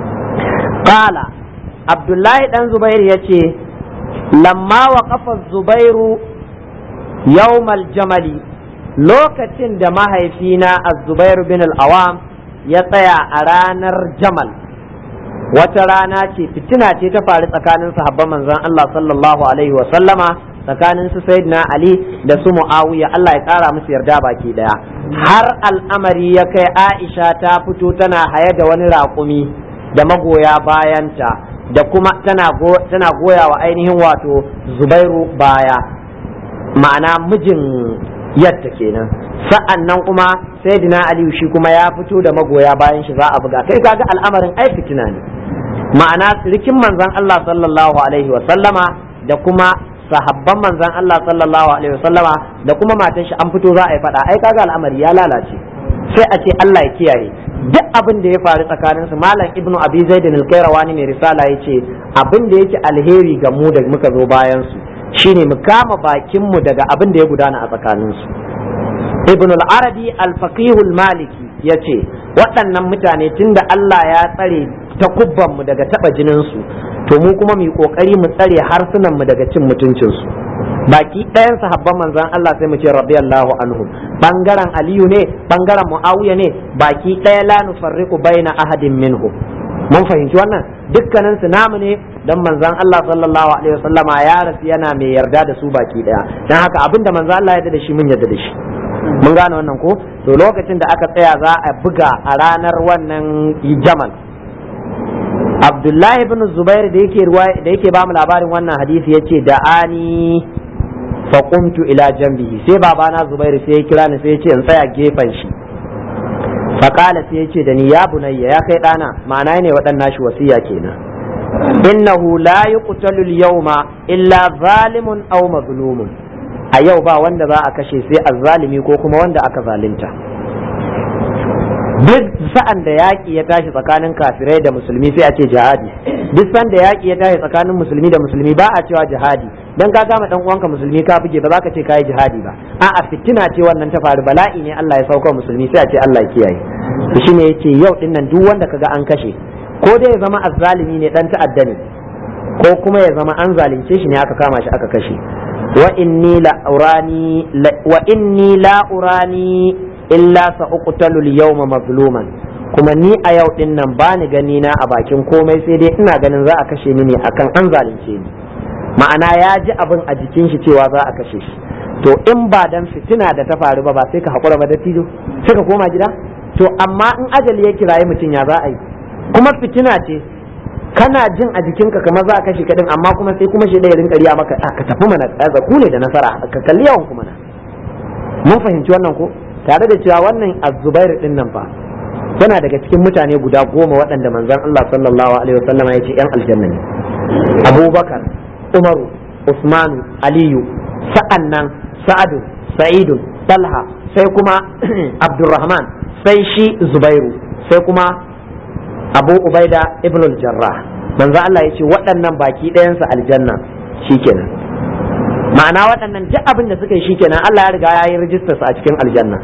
S1: qala Abdullahi dan Zubair yace lamma waqafa Zubairu yawmal jamali lokacin da mahaifina az-Zubair bin al-Awam ya tsaya a ranar Jamal wata rana ce fitina ce ta faru tsakanin sahabban manzon Allah sallallahu alaihi wa sallama tsakanin su sayyidina Ali da su Muawiya Allah ya kara musu yarda baki daya har al'amari ya kai Aisha ta fito tana haye da wani raƙumi da magoya bayanta da kuma tana tana goya wa ainihin wato Zubairu baya ma'ana mijin yadda kenan sa'an nan kuma sayyidina aliyu shi kuma ya fito da magoya bayan shi za a buga kai kaga al'amarin ai fitina ne ma'ana rikin manzon Allah sallallahu alaihi wa sallama da kuma sahabban manzon Allah sallallahu alaihi wa sallama da kuma matan shi an fito za a yi fada ai kaga al'amari ya lalace sai a ce Allah ya kiyaye duk abin da ya faru tsakanin su malam ibnu abi zaid al-qayrawani mai risala yace abin da yake alheri ga mu da muka zo bayan su shine mu kama bakin mu daga abin da ya gudana a tsakanin su ibn al-arabi al-faqih al-maliki yace waɗannan mutane tunda Allah ya tsare takubban mu daga taba jinin su to mu kuma mu kokari mu tsare harsunan mu daga cin mutuncin su baki ɗayan sahabban manzon Allah sai mu ce radiyallahu anhum bangaren aliyu ne bangaren muawiya ne baki ɗaya la nufarriqu baina ahadin minhum mun fahimci wannan dukkanin su namu ne dan manzon Allah sallallahu alaihi wasallama ya rasu yana mai yarda da su baki ɗaya dan haka abinda manzon Allah ya yarda da shi mun yarda da shi mun gane wannan ko to lokacin da aka tsaya za a buga a ranar wannan jamal abdullahi ibn zubair da yake da yake ba mu labarin wannan hadisi yace da ani fa qumtu ila janbihi sai babana zubairu sai ya kira ni sai ya ce in tsaya gefen shi fa qala sai ya ce da ni ya bunayya ya kai dana ma'ana ne waɗannan shi wasiya kenan innahu la yuqtalu al-yawma illa zalimun aw mazlumun a yau ba wanda za a kashe sai azzalimi ko kuma wanda aka zalunta duk sa'an da yaƙi ya tashi tsakanin kafirai da musulmi sai a ce jihadi duk sa'an da yaƙi ya tashi tsakanin musulmi da musulmi ba a cewa jihadi dan ka kama dan uwanka musulmi ka buge ba za ka ce kai jihadi ba a'a fitina ce wannan ta faru bala'i ne Allah ya sauka musulmi sai a ce Allah ya kiyaye to shine yace yau din nan duk wanda kaga an kashe ko dai ya zama azzalimi ne dan ta'adda ne ko kuma ya zama an zalunce shi ne aka kama shi aka kashe wa inni la urani wa inni la urani illa sa uqtalu al-yawma mazluman kuma ni a yau din nan bani gani na a bakin komai sai dai ina ganin za a kashe ni ne akan an zalunce ni ma'ana ya ji abin a jikin shi cewa za a kashe shi to in ba dan fitina da ta faru ba ba sai ka hakura ba da tijo sai ka koma gida to amma in ajali ya kiraye mutum ya za a yi kuma fitina ce
S2: kana jin a jikinka kamar za a kashe kadin amma kuma sai kuma shi ɗaya rinka riya maka ka tafi mana ku ne da nasara ka kalli yawan kuma na mun fahimci wannan ko tare da cewa wannan azubair din nan fa yana daga cikin mutane guda goma waɗanda manzon Allah sallallahu alaihi wasallam ya ce yan aljanna ne Abubakar Umaru Usmanu Aliyu sa'annan Sa'adu Sa'idu Talha sai kuma Abdurrahman sai shi Zubairu sai kuma Abu Ubaida ibn al-Jarrah manzo Allah ya ce waɗannan baki ɗayansa aljanna shikenan ma'ana waɗannan duk abin da suka yi shikenan Allah ya riga ya yi rijistar su a cikin aljanna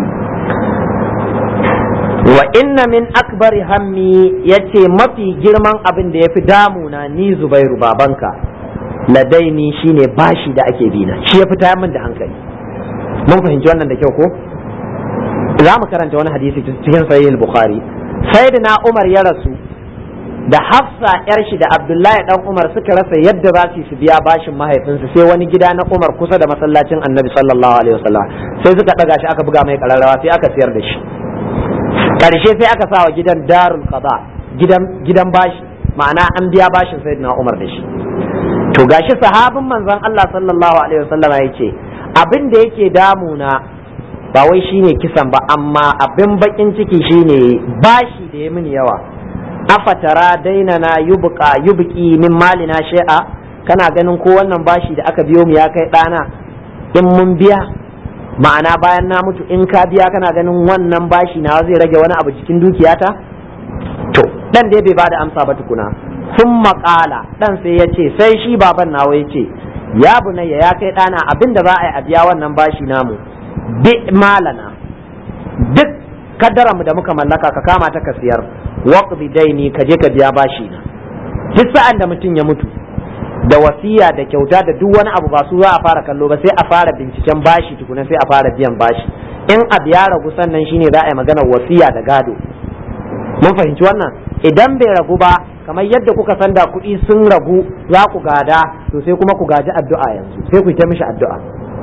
S2: wa inna min akbari hammi yace mafi girman abin da yafi damuna ni Zubairu babanka ladaini shine bashi da ake bina shi ya fita min da hankali mun fahimci wannan da kyau ko za mu karanta wani hadisi cikin sahih al-bukhari sayyidina umar ya rasu da hafsa yar shi da abdullahi dan umar suka rasa yadda za su su biya bashin mahaifinsu sai wani gida na umar kusa da masallacin annabi sallallahu alaihi wasallam sai suka daga shi aka buga mai kararrawa sai aka siyar da shi karshe sai aka sa wa gidan darul qada gidan gidan bashi ma'ana an biya bashin sayyidina umar da shi to gashi sahabin manzon Allah sallallahu alaihi wasallam ya ce abin da yake damuna ba wai shine kisan ba amma abin bakin ciki shine bashi da ya mini yawa afatara daina na yubqa yubqi min malina shay'a kana ganin ko wannan bashi da aka biyo mu ya kai dana in mun biya ma'ana bayan na mutu in ka biya kana ganin wannan bashi na zai rage wani abu cikin dukiyata to dan dai bai bada amsa ba tukuna sun maƙala dan sai ya ce sai shi baban nawa ya ce ya bunayya ya kai dana abin da za a yi a biya wannan bashi namu bi malana duk kaddaranmu da muka mallaka ka kama ta ka siyar waqdi daini ka je ka biya bashi na duk sa'an da mutum ya mutu da wasiya da kyauta da duk wani abu ba su za a fara kallo ba sai a fara binciken bashi tukuna sai a fara biyan bashi in abu ya ragu sannan shine za a yi magana wasiya da gado mun fahimci wannan idan bai ragu ba kamar yadda kuka san da kuɗi sun ragu za ku gada to sai kuma ku gaji addu'a yanzu sai ku ta mishi addu'a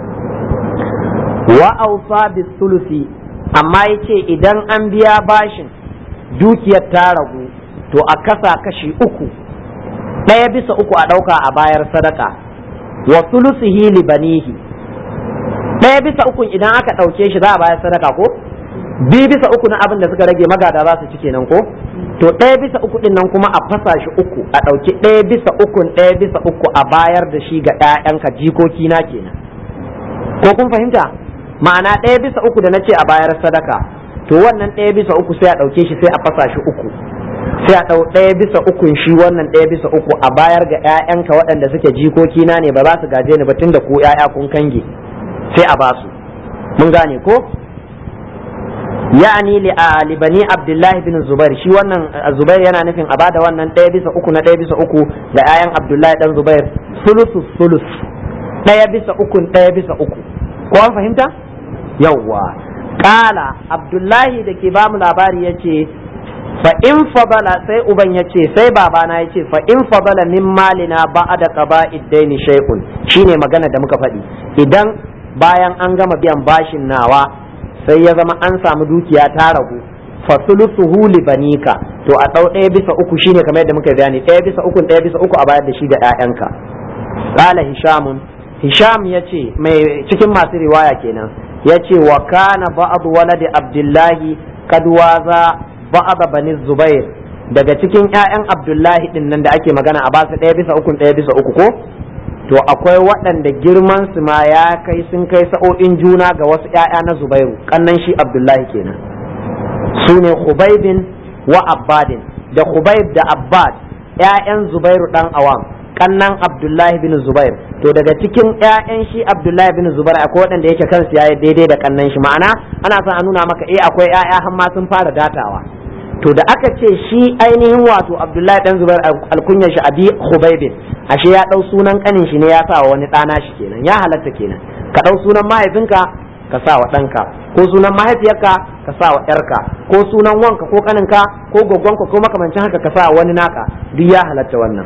S2: wa ausa bis sulusi amma yace idan an biya bashin dukiyar ta ragu to a kasa kashi uku ɗaya bisa uku a ɗauka a bayar sadaka wa sulusihi li banihi ɗaya bisa uku idan aka ɗauke shi za a bayar sadaka ko biyu bisa uku na abin da suka rage magada za su ci kenan ko to ɗaya bisa uku ɗin nan kuma a fasa shi uku a ɗauki ɗaya bisa ukun ɗaya bisa uku a bayar da shi ga ‘ya'yanka jikoki na kenan ko kun fahimta ma'ana ɗaya bisa uku da na ce a bayar sadaka to wannan ɗaya bisa uku sai a ɗauke shi sai a fasa shi uku sai a ɗau ɗaya bisa ukun shi wannan ɗaya bisa uku a bayar ga ‘ya'yanka waɗanda suke jikoki na ne ba za su gaje ni ba tunda ku ‘ya'ya kun kange sai a basu mun gane ko ya'ani li bani abdullahi bin zubair shi wannan zubair yana nufin a bada wannan ɗaya bisa uku na ɗaya bisa uku ga 'ya'yan abdullahi dan zubair sulusu sulus ɗaya bisa uku ɗaya bisa uku ko an fahimta yawwa kala abdullahi da ke bamu labari ya ce fa in fadala sai uban ya ce sai babana ya ce fa in fadala min malina ba'da qaba'id daini shay'un shine magana da muka faɗi idan bayan an gama biyan bashin nawa sai ya zama an samu dukiya ta ragu fasulusuhu li banika to a ɗau ɗaya bisa uku shine kamar yadda muka bayani ɗaya bisa uku ɗaya bisa uku a bayar da shi ga ƴaƴanka qala hishamun hisham yace mai cikin masu riwaya kenan yace wa kana ba'd waladi abdullahi kad waza ba'd bani zubair daga cikin ƴaƴan abdullahi din nan da ake magana a basu ɗaya bisa uku ɗaya bisa uku ko to akwai waɗanda girman su ma ya kai sun kai sa'o'in juna ga wasu ‘ya'ya na Zubairu kannan shi Abdullahi kenan su ne Hubaibin wa Abbadin da Hubaib da Abbad ‘ya'yan Zubairu ɗan awam kannan Abdullahi bin Zubair to daga cikin ‘ya'yan shi Abdullahi bin Zubair akwai waɗanda yake kansu yayi daidai da kannan shi ma'ana ana son a nuna maka eh akwai ‘ya'ya har ma sun fara datawa to da aka ce shi ainihin wato Abdullahi dan Zubair alkunyar shi abi Hubaibin ashe ya ɗau sunan ƙanin shi ne ya sa wa wani ɗana shi kenan ya halatta kenan ka ɗau sunan mahaifinka ka sa wa ɗanka ko sunan mahaifiyarka ka sa wa ƴarka ko sunan wanka ko ƙaninka ko gwaggwanka ko makamancin haka ka sa wa wani naka duk ya halatta wannan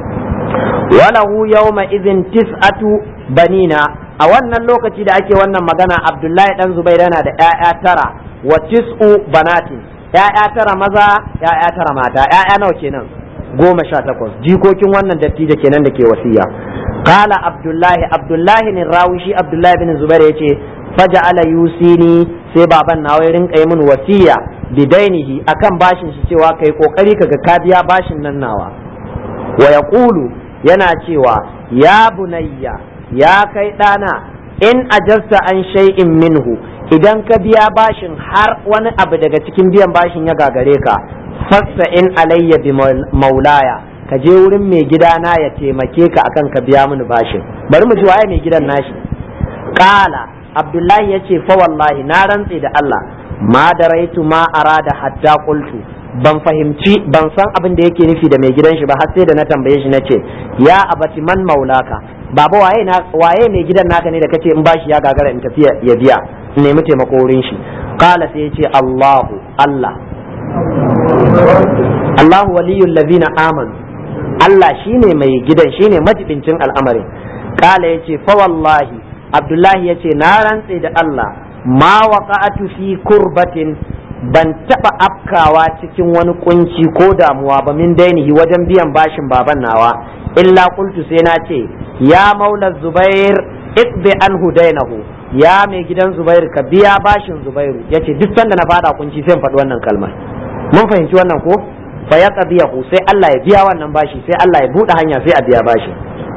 S2: walahu yawma idhin tis'atu banina a wannan lokaci da ake wannan magana Abdullahi dan Zubair yana da ƴaƴa tara wa tis'u banatin ƴaƴa tara maza ƴaƴa tara mata ƴaƴa nawa kenan goma sha takwas jikokin wannan dattijo kenan da ke wasiya qala abdullahi abdullahi ne rawishi abdullahi bin zubair yace faja'ala yusini sai baban nawa ya rinka yi min wasiya bidainihi akan bashin shi cewa kai kokari kaga ka biya bashin nan nawa wa yaqulu yana cewa ya bunayya ya kai dana in ajarta an shay'in minhu idan ka biya bashin har wani abu daga cikin biyan bashin ya gagare ka fassa in alayya bi maulaya ka je wurin mai gidana ya taimake ka akan ka biya mini bashin bari mu ji waye mai gidan nashi qala abdullahi yace fa wallahi na rantse da Allah ma daraitu ma arada hatta qultu ban fahimci ban san abin da yake nufi da mai gidan shi ba har sai da na tambaye shi nace ya abati man maulaka baba waye na waye mai gidan naka ne da kace in bashi ya gagara in tafi ya biya in nemi taimako wurin shi qala sai yace Allahu Allah Allahu waliyul ladina amanu Allah shine mai gidan shine majibincin al'amarin qala yace fa wallahi Abdullahi yace na rantse da Allah ma waqa'atu fi kurbatin ban taba afkawa cikin wani kunci ko damuwa ba min dainihi wajen biyan bashin baban nawa illa qultu sai na ce ya maula zubair iqbi anhu dainahu ya mai gidan zubair ka biya bashin zubairu yace duk sanda na fada kunci sai in faɗi wannan kalmar mun fahimci wannan ko fa ya qadiyahu sai Allah ya biya wannan bashi sai Allah ya buɗe hanya sai a biya bashi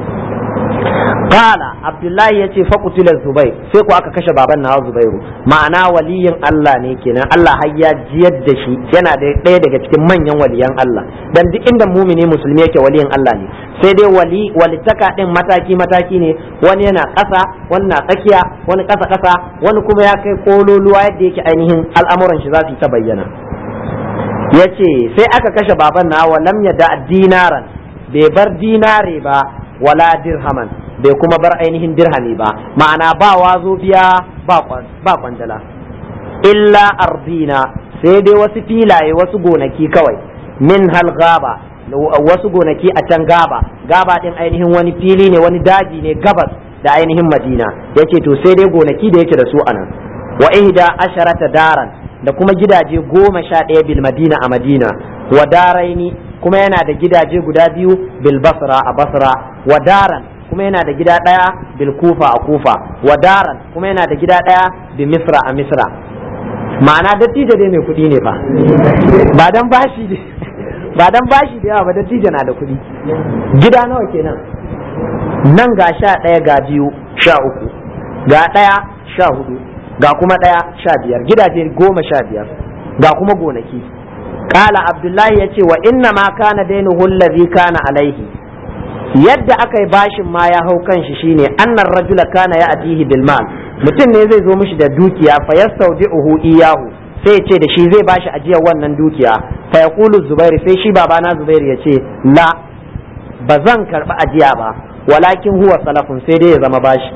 S2: Kala Abdullahi ya ce faƙutila Zubair sai ku aka kashe baban nawa Zubairu ma'ana waliyin Allah ne kenan Allah har ya jiyar da shi yana da ɗaya daga cikin manyan waliyan Allah dan duk inda mumini musulmi yake waliyin Allah ne sai dai wali walitaka din mataki mataki ne wani yana ƙasa wani na tsakiya wani ƙasa ƙasa wani kuma ya kai kololuwa yadda yake ainihin al'amuran shi za su yi ta bayyana yace sai aka kashe baban nawa lam yada dinaran bai bar dinare ba wala dirhaman bai kuma bar ainihin dirhami ba ma'ana ba wazo biya ba kwandala illa ardina sai dai wasu filaye wasu gonaki kawai min hal gaba wasu gonaki a can gaba gaba din ainihin wani fili ne wani daji ne gabas da ainihin madina yace to sai dai gonaki da yake da su anan wa ihda asharata daran da kuma gidaje goma sha ɗaya bil madina a madina wa daraini kuma yana da gidaje guda biyu bil basra a basra wa daran kuma yana da gida ɗaya bil kufa a kufa wa daran kuma yana da gida ɗaya bi misra a misra ma'ana dattijo dai mai kuɗi ne fa ba dan bashi ba dan bashi da yawa ba dattijo na da kuɗi gida nawa kenan nan ga sha ɗaya ga biyu sha uku ga ɗaya sha hudu ga kuma ɗaya sha biyar gidaje goma sha biyar ga kuma gonaki kala abdullahi ya ce wa inna ma kana dainuhu allazi kana alaihi yadda aka yi bashin ma ya hau kan shi shine annar rajula kana ya atihi bil mal mutum ne zai zo mishi da dukiya fa yastawdi'uhu iyahu sai ce da shi zai bashi ajiyar wannan dukiya fa yaqulu zubairu sai shi babana zubairu ya ce la ba zan karbi ajiya ba walakin huwa salafun sai dai ya zama bashi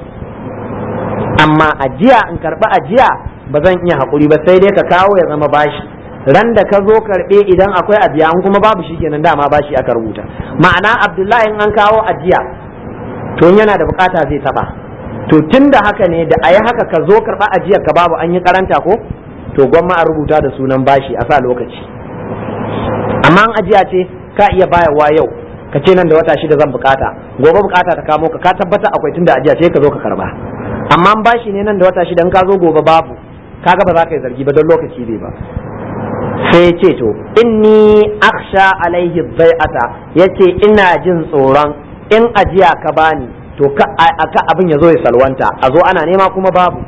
S2: amma ajiya in karbi ajiya ba zan iya hakuri ba sai dai ka kawo ya zama bashi ran da ka zo karɓe idan akwai ajiya an kuma babu shikenan dama bashi aka rubuta ma'ana abdullahi in an kawo ajiya to yana da bukata zai taba to tun da haka ne da a yi haka ka zo karɓa ajiyar ka babu an yi karanta ko to gwamma a rubuta da sunan bashi a sa lokaci amma an ajiya ce ka iya bayarwa yau ka ce nan da wata shida zan bukata gobe bukata ta kamo ka ka tabbata akwai tun da ajiya ce ka zo ka karba amma an bashi ne nan da wata shida in ka zo gobe babu kaga ba za ka yi zargi ba don lokaci bai ba sai ya ce to inni aksha alaihi bai'ata yace ina jin tsoron in ajiya ka bani to ka abin ya zo ya salwanta a zo ana nema kuma babu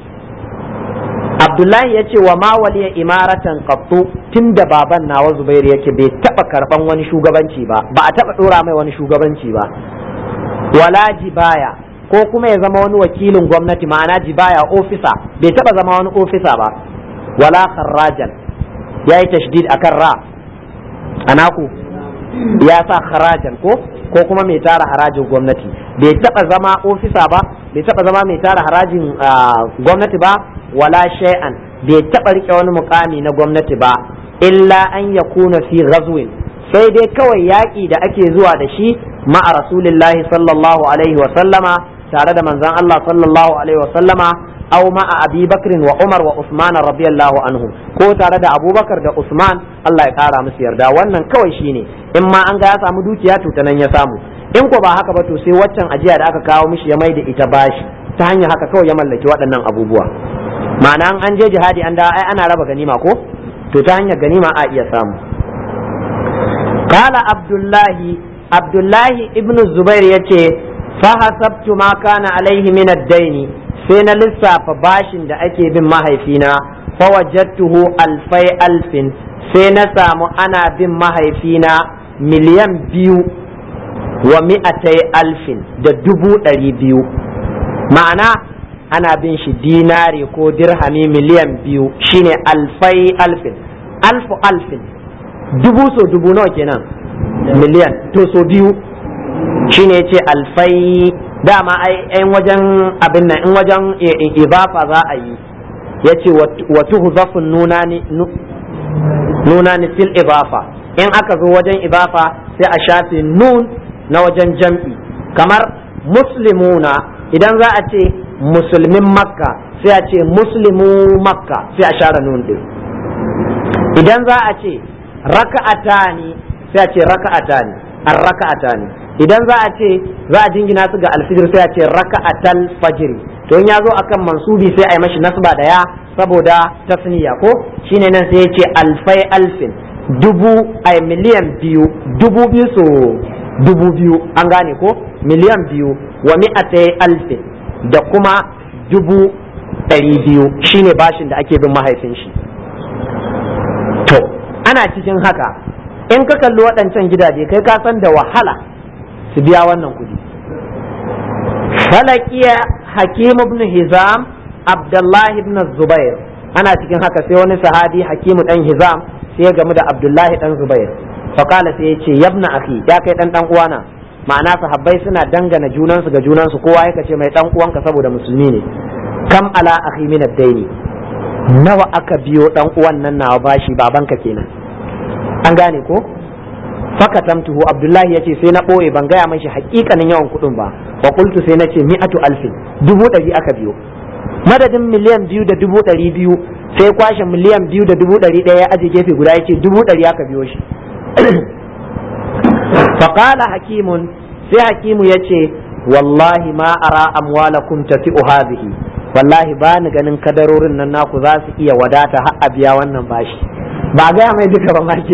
S2: abdullahi ya ce wa ma waliya imaratan qattu tunda baban nawa zubairu yake bai taba karban wani shugabanci ba ba a taba dora mai wani shugabanci ba wala jibaya ko kuma ya zama wani wakilin gwamnati ma'ana jibaya ofisa bai taba zama wani ofisa ba wala kharrajan ya yi tashdid akan ra anaku ya sa harajan ko ko kuma mai tara harajin gwamnati bai taba zama ofisa ba bai taba zama mai tara harajin gwamnati ba wala shay'an bai taba rike wani mukami na gwamnati ba illa an yakuna fi ghazwin sai dai kawai yaƙi da ake zuwa da shi ma'a rasulillahi sallallahu alaihi wa sallama tare da manzon Allah sallallahu alaihi wa sallama aw ma'a abi bakrin wa umar wa usman radiyallahu anhum ko tare da abubakar da usman Allah ya kara musu yarda wannan kawai shine in ma an ga ya samu dukiya to ta nan ya samu in ko ba haka ba to sai waccan ajiya da aka kawo mishi ya mai da ita bashi ta hanyar haka kawai ya mallaki waɗannan abubuwa ma'ana an je jihadi an da ai ana raba ganima ko to ta hanyar ganima a iya samu qala abdullahi abdullahi ibnu zubair yace fa hasabtu ma kana alaihi min ad-daini sai na lissafa bashin da ake bin mahaifina fa wajadtuhu alfai alfin sai na samu ana bin mahaifina miliyan biyu wa mi'atai alfin da dubu ɗari biyu ma'ana ana bin shi dinari ko dirhami miliyan biyu shine alfai alfin alfu alfin dubu so dubu nawa kenan miliyan to so biyu shine ce alfai dama ai wajen abin nan in wajen ibafa za a yi ya ce wa tuhzafun nunani nunani fil ibafa in aka zo wajen ibafa sai a shafe nun na wajen jam'i kamar muslimuna idan za a ce musulmin makka sai a ce muslimu makka sai a share nun din idan za a ce raka'ata ne sai a ce raka'ata ne an raka'ata ne idan za a ce za a jingina su ga alfijir sai a ce raka'atal fajiri to in ya zo akan mansubi sai a yi mashi nasba da ya saboda tasniya ko shine nan sai ya ce alfai alfin dubu a miliyan biyu dubu biyu so dubu biyu an gane ko miliyan biyu wa mi'atai alfin da kuma dubu ɗari biyu shine bashin da ake bin mahaifin shi to ana cikin haka in ka kalli waɗancan gidaje kai ka san da wahala su biya wannan kuɗi falakiya hakim ibn hizam abdullahi ibn zubair ana cikin haka sai wani sahabi hakimu dan hizam sai ya gamu da abdullahi dan zubair faƙala sai ya ce yabna akhi ya kai dan dan uwana ma'ana sahabbai suna dangana junansu ga junansu kowa ya ce mai dan uwanka saboda musulmi ne kam ala akhi min ad-daini nawa aka biyo dan uwan nan nawa bashi babanka kenan an gane ko fakatamtuhu abdullahi yace sai na boye ban gaya mashi hakikanin yawan kuɗin ba wa qultu sai nace mi'atu alfin dubu ɗari aka biyo madadin miliyan biyu da dubu ɗari biyu sai kwashe miliyan biyu da dubu ɗari ɗaya ya aje gefe guda yace dubu ɗari aka biyo shi faqala hakimun sai hakimu yace wallahi ma ara amwalakum tafi'u hadhihi wallahi ba ni ganin kadarorin nan naku za su iya wadata har a biya wannan bashi ba gaya mai duka ba make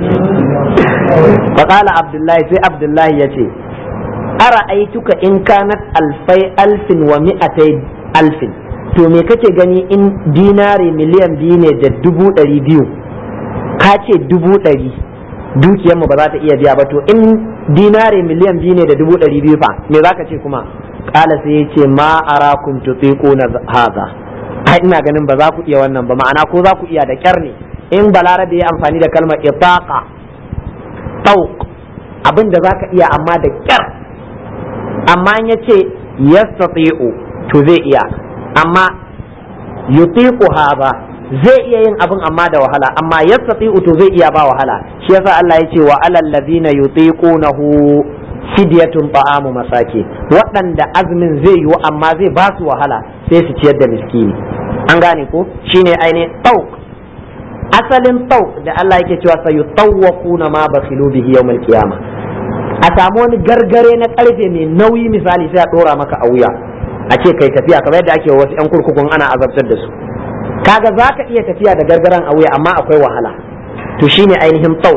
S2: faƙala abdullahi sai abdullahi ya ce ara aituka in kanat alfai alfin wa mi'atai alfin to me kake gani in dinari miliyan biyu ne da dubu ɗari biyu ka ce dubu ɗari dukiyarmu ba za ta iya biya ba to in dinari miliyan biyu ne da dubu ɗari biyu fa me za ka ce kuma ƙala sai ya ce ma arakum tutiquna haza ai ina ganin ba za ku iya wannan ba ma'ana ko za ku iya da kyar ne in balarabe ya amfani da kalmar itaqa tauq abin da zaka iya amma da kyar amma in yace yastati'u to zai iya amma yutiqu haba zai iya yin abin amma da wahala amma yastati'u to zai iya ba wahala shi yasa Allah yace wa alal ladina yutiqunahu fidyatun ta'amu masaki waɗanda azumin zai yiwu amma zai ba su wahala sai su ciyar da miskini an gane ko shine ainihin tauq asalin tau da Allah yake cewa sai yutawwaquna ma bakhilu bihi yawmal qiyamah a samu wani gargare na karfe mai nauyi misali sai a dora maka a wuya a ce kai tafiya kamar yadda ake wasu yan kurkukun ana azabtar da su kaga zaka iya tafiya da gargaran a wuya amma akwai wahala to shine ainihin tau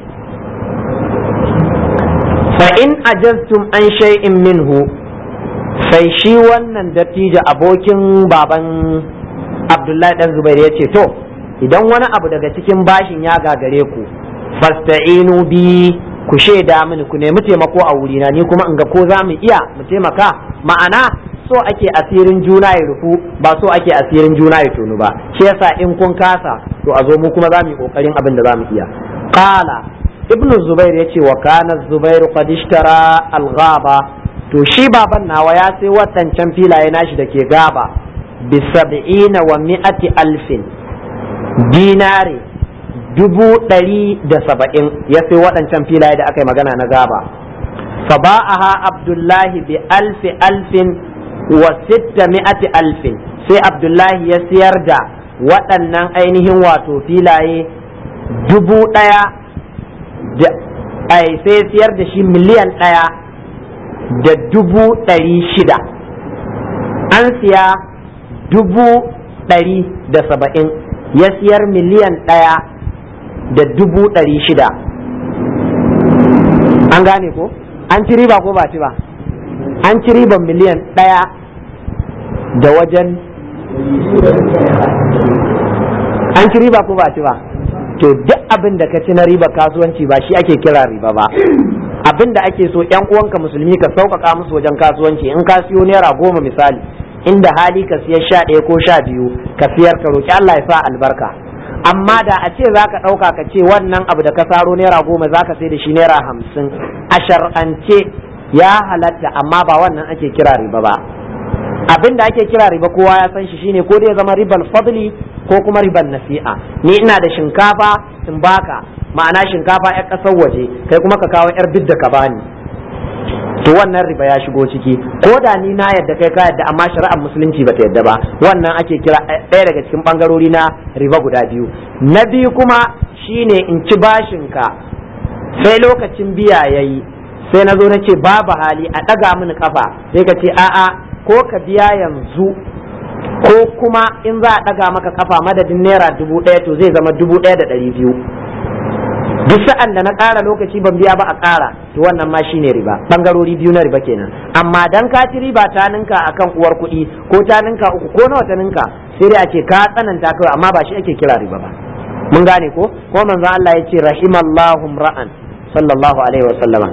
S2: fa in ajaztum an shay'in minhu sai shi wannan dattijo abokin baban Abdullahi dan Zubair ya ce to idan wani abu daga cikin bashin ya gagare ku fasta'inu bi ku shaida mini ku nemi taimako a wurina ni kuma in ga ko za mu iya mu taimaka ma'ana so ake asirin juna ya rufu ba so ake asirin juna ya tonu ba shi yasa in kun kasa to a zo mu kuma za mu yi kokarin abin da za mu iya qala ibn zubair yace wa kana zubair qad ishtara al-ghaba to shi baban nawa ya sai waɗancan filaye nashi da ke gaba bi sab'ina wa mi'ati alfin dinari dubu ɗari da saba'in ya sai waɗancan filaye da aka yi magana na gaba fa ba'aha abdullahi bi alfi alfin wa sitta mi'ati alfin sai abdullahi ya siyar da waɗannan ainihin wato filaye dubu ɗaya da ai sai siyar da shi miliyan ɗaya da dubu ɗari shida an siya dubu ɗari da saba'in ya siyar miliyan ɗaya da dubu ɗari shida an gane ko an ci riba ko ba ci ba an ci riban miliyan ɗaya da wajen an ci riba ko ba ci ba to duk abin da ka ci na riba kasuwanci ba shi ake kira riba ba abin da ake so yan uwanka musulmi ka sauƙaƙa musu wajen kasuwanci in ka siyo naira goma misali inda hali ka siyar sha ɗaya ko sha biyu ka siyar ka roƙi Allah ya sa albarka amma da a ce zaka ɗauka ka ce wannan abu da ka saro naira goma zaka sai da shi naira hamsin a shar'ance ya halatta amma ba wannan ake kira riba ba abin da ake kira riba kowa ya san shi shine ko dai zama ribal fadli ko kuma ribal nasi'a ni ina da shinkafa in baka ma'ana shinkafa yar ƙasar waje kai kuma ka kawo yar bidda ka bani to wannan riba ya shigo ciki ko da ni na yadda kai ka yadda amma shari'ar musulunci bata yadda ba wannan ake kira ɗaya daga cikin bangarori na riba guda biyu na biyu kuma shine in ci bashin ka sai lokacin biya yayi sai na zo na ce babu hali a ɗaga mini kafa sai ka ce a'a ko ka biya yanzu ko kuma in za a ɗaga maka kafa madadin naira dubu ɗaya to zai zama dubu ɗaya da ɗari biyu duk sa'an da na ƙara lokaci ban biya ba a ƙara to wannan ma shine riba bangarori biyu na riba kenan amma dan ka ci riba ta ninka akan uwar kuɗi ko ta ninka uku ko nawa ta ninka sai dai a ce ka tsananta kawai amma ba shi ake kira riba ba mun gane ko ko manzo Allah ya ce rahimallahu ra'an sallallahu alaihi wa sallama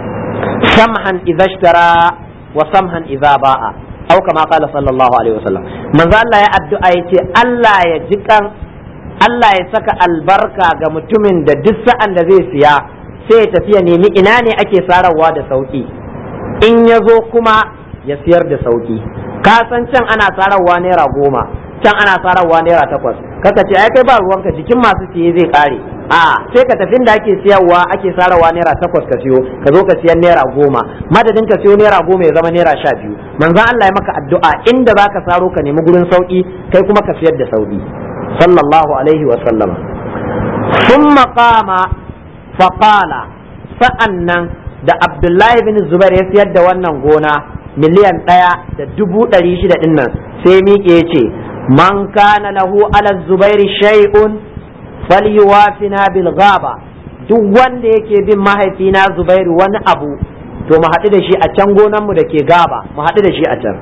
S2: samhan idza ishtara wa samhan idza ba'a au kama qala sallallahu alaihi wa sallam manzo Allah ya addu'a yace Allah ya jikan Allah ya saka albarka ga mutumin da duk sa'an da zai siya sai ya tafi ya nemi ina ne ake sararwa da sauki in ya zo kuma ya siyar da sauki ka san can ana sararwa naira goma can ana sararwa naira takwas kaka ce ai kai ba ruwanka jikin masu siye zai kare a sai ka tafi da ake siyarwa ake sararwa naira takwas ka siyo ka zo ka siyan naira goma madadin ka siyo naira goma ya zama naira sha biyu manzon Allah ya maka addu'a inda zaka saro ka nemi gurin sauki kai kuma ka siyar da sauki sallallahu alaihi wa sallama thumma qama fa qala sa'annan da Abdullahi bin Zubair ya siyar da wannan gona miliyan ɗaya da dubu ɗari shida ɗin nan sai miƙe ya ce man kana lahu ala zubairi shay'un falyuwafina bil ghaba duk wanda yake bin mahaifina Zubairu wani abu to mu haɗu da shi a can gonanmu da ke gaba mu haɗu da shi a can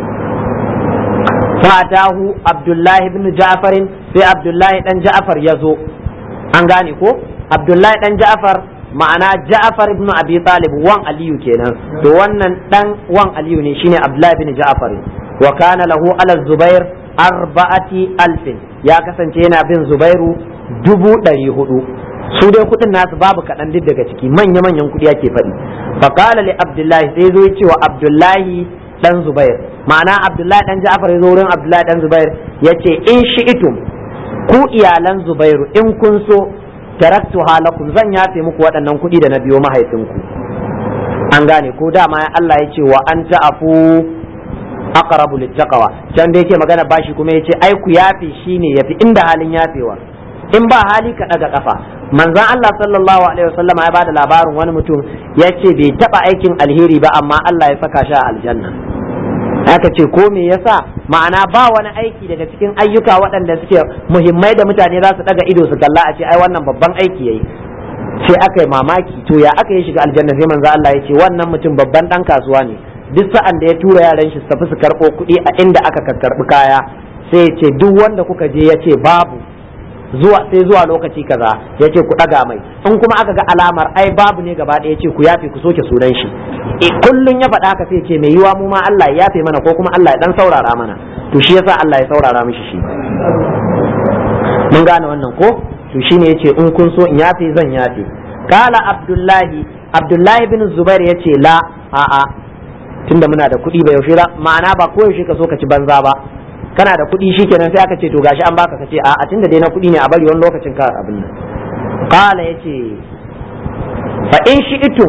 S2: fatahu abdullahi ibn ja'farin sai abdullahi dan ja'far ya zo an gane ko abdullahi dan ja'far ma'ana ja'far ibn abi talib wan aliyu kenan to wannan dan wan aliyu ne shine abdullahi ibn ja'far wa kana lahu ala zubair arba'ati alfin ya kasance yana bin zubairu dubu ɗari hudu su dai kuɗin nasu babu kaɗan duk daga ciki manya-manyan kuɗi ake faɗi faƙala li abdullahi sai zo ya ce wa abdullahi dan zubair ma'ana abdullahi dan ja'far ya zo wurin abdullahi dan zubair ya ce in shi'itum ku iyalan zubairu in kun so taraktu halakum zan yafe muku waɗannan kuɗi da na biyo mahaifinku an gane ko dama Allah ya ce wa an ta'afu aqrabu littaqwa can da yake magana bashi kuma yace ai ku yafe shine yafi inda halin yafewa in ba hali ka daga kafa manzon Allah sallallahu alaihi wasallam ya bada labarin wani mutum yace bai taba aikin alheri ba amma Allah ya saka shi a aljanna aka ce ko me yasa ma'ana ba wani aiki daga cikin ayyuka waɗanda suke muhimmai da mutane za su daga ido su kalla a ce ai wannan babban aiki yayi sai aka yi mamaki to ya aka yi shiga aljanna sai manzo Allah ya ce wannan mutum babban dan kasuwa ne duk sa'an da ya tura yaran shi su tafi su karɓo kuɗi a inda aka karɓi kaya sai ya ce duk wanda kuka je ya ce babu zuwa sai zuwa lokaci kaza ya ce ku ɗaga mai in kuma aka ga alamar ai babu ne gaba ɗaya ce ku yafe ku soke sunan shi e kullun ya faɗa haka sai ce mai yiwa mu ma Allah ya yafe mana ko kuma Allah ya dan saurara mana to shi yasa Allah ya saurara mishi shi mun gane wannan ko to shine yace in kun so in yafe zan yafe kala abdullahi abdullahi bin zubair yace la a'a tunda muna da kuɗi ba yaushe ma'ana ba ko yaushe ka so ka ci banza ba kana da kuɗi shikenan sai aka ce to gashi an baka ka ce a'a tunda dai na kuɗi ne a bari wani lokacin ka abin nan qala yace fa in shi'tum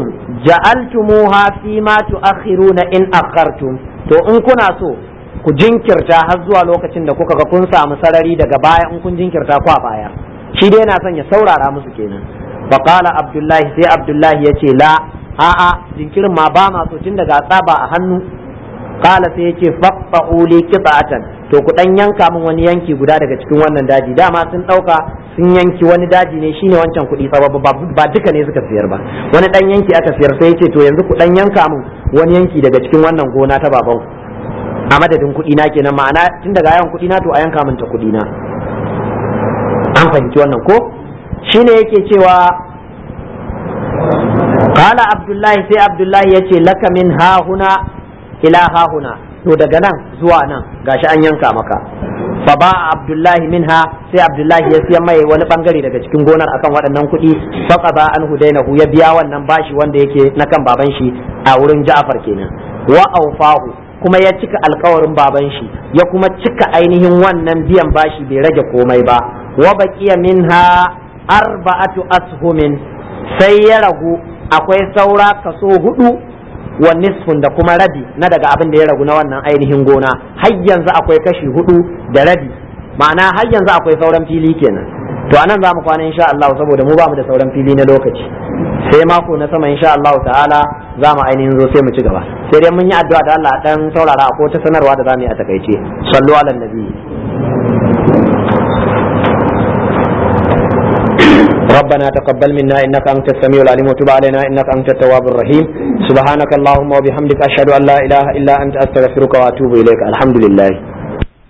S2: ja'altumuha fi ma tu'akhiruna in akhartum to in kuna so ku jinkirta har zuwa lokacin da kuka ga kun samu sarari daga baya in kun jinkirta ku a baya shi dai yana son ya saurara musu kenan fa qala abdullahi sai abdullahi yace la a'a jinkirin ma ba ma so tun daga tsaba a hannu qala sai yace faqta'u li qita'atan to ku dan yanka min wani yanki guda daga cikin wannan daji dama sun dauka sun yanki wani daji ne shine wancan kuɗi fa ba duka ne suka siyar ba wani dan yanki aka siyar sai yace to yanzu ku dan yanka min wani yanki daga cikin wannan gona ta baban a madadin kuɗi na kenan ma'ana tun daga yawan kuɗi na to a yanka min ta kuɗi na an fahimci wannan ko shine yake cewa qala abdullahi sai abdullahi yace laka min ha huna ila ha huna to daga nan zuwa nan gashi an yanka maka fa ba abdullahi minha sai abdullahi ya siya mai wani bangare daga cikin gonar akan waɗannan kuɗi fa ba an hudainahu ya biya wannan bashi wanda yake na kan baban shi a wurin Ja'far kenan wa aufahu kuma ya cika alkawarin baban shi ya kuma cika ainihin wannan biyan bashi bai rage komai ba wa baqiya minha arba'atu ashumin sai ya ragu akwai saura kaso hudu wa nisfun da kuma rabi na daga abin da ya ragu na wannan ainihin gona har yanzu akwai kashi hudu da rabi ma'ana har yanzu akwai sauran fili kenan to anan za mu kwana insha Allah saboda mu ba mu da sauran fili na lokaci sai mako na sama insha Allah ta'ala za mu ainihin zo sai mu ci gaba sai dai mun yi addu'a da Allah dan saurara ko ta sanarwa da za mu yi a takaice sallu ala nabi ربنا تقبل منا انك انت السميع العليم وتب علينا انك انت التواب الرحيم سبحانك اللهم وبحمدك اشهد ان لا اله الا انت استغفرك واتوب اليك الحمد لله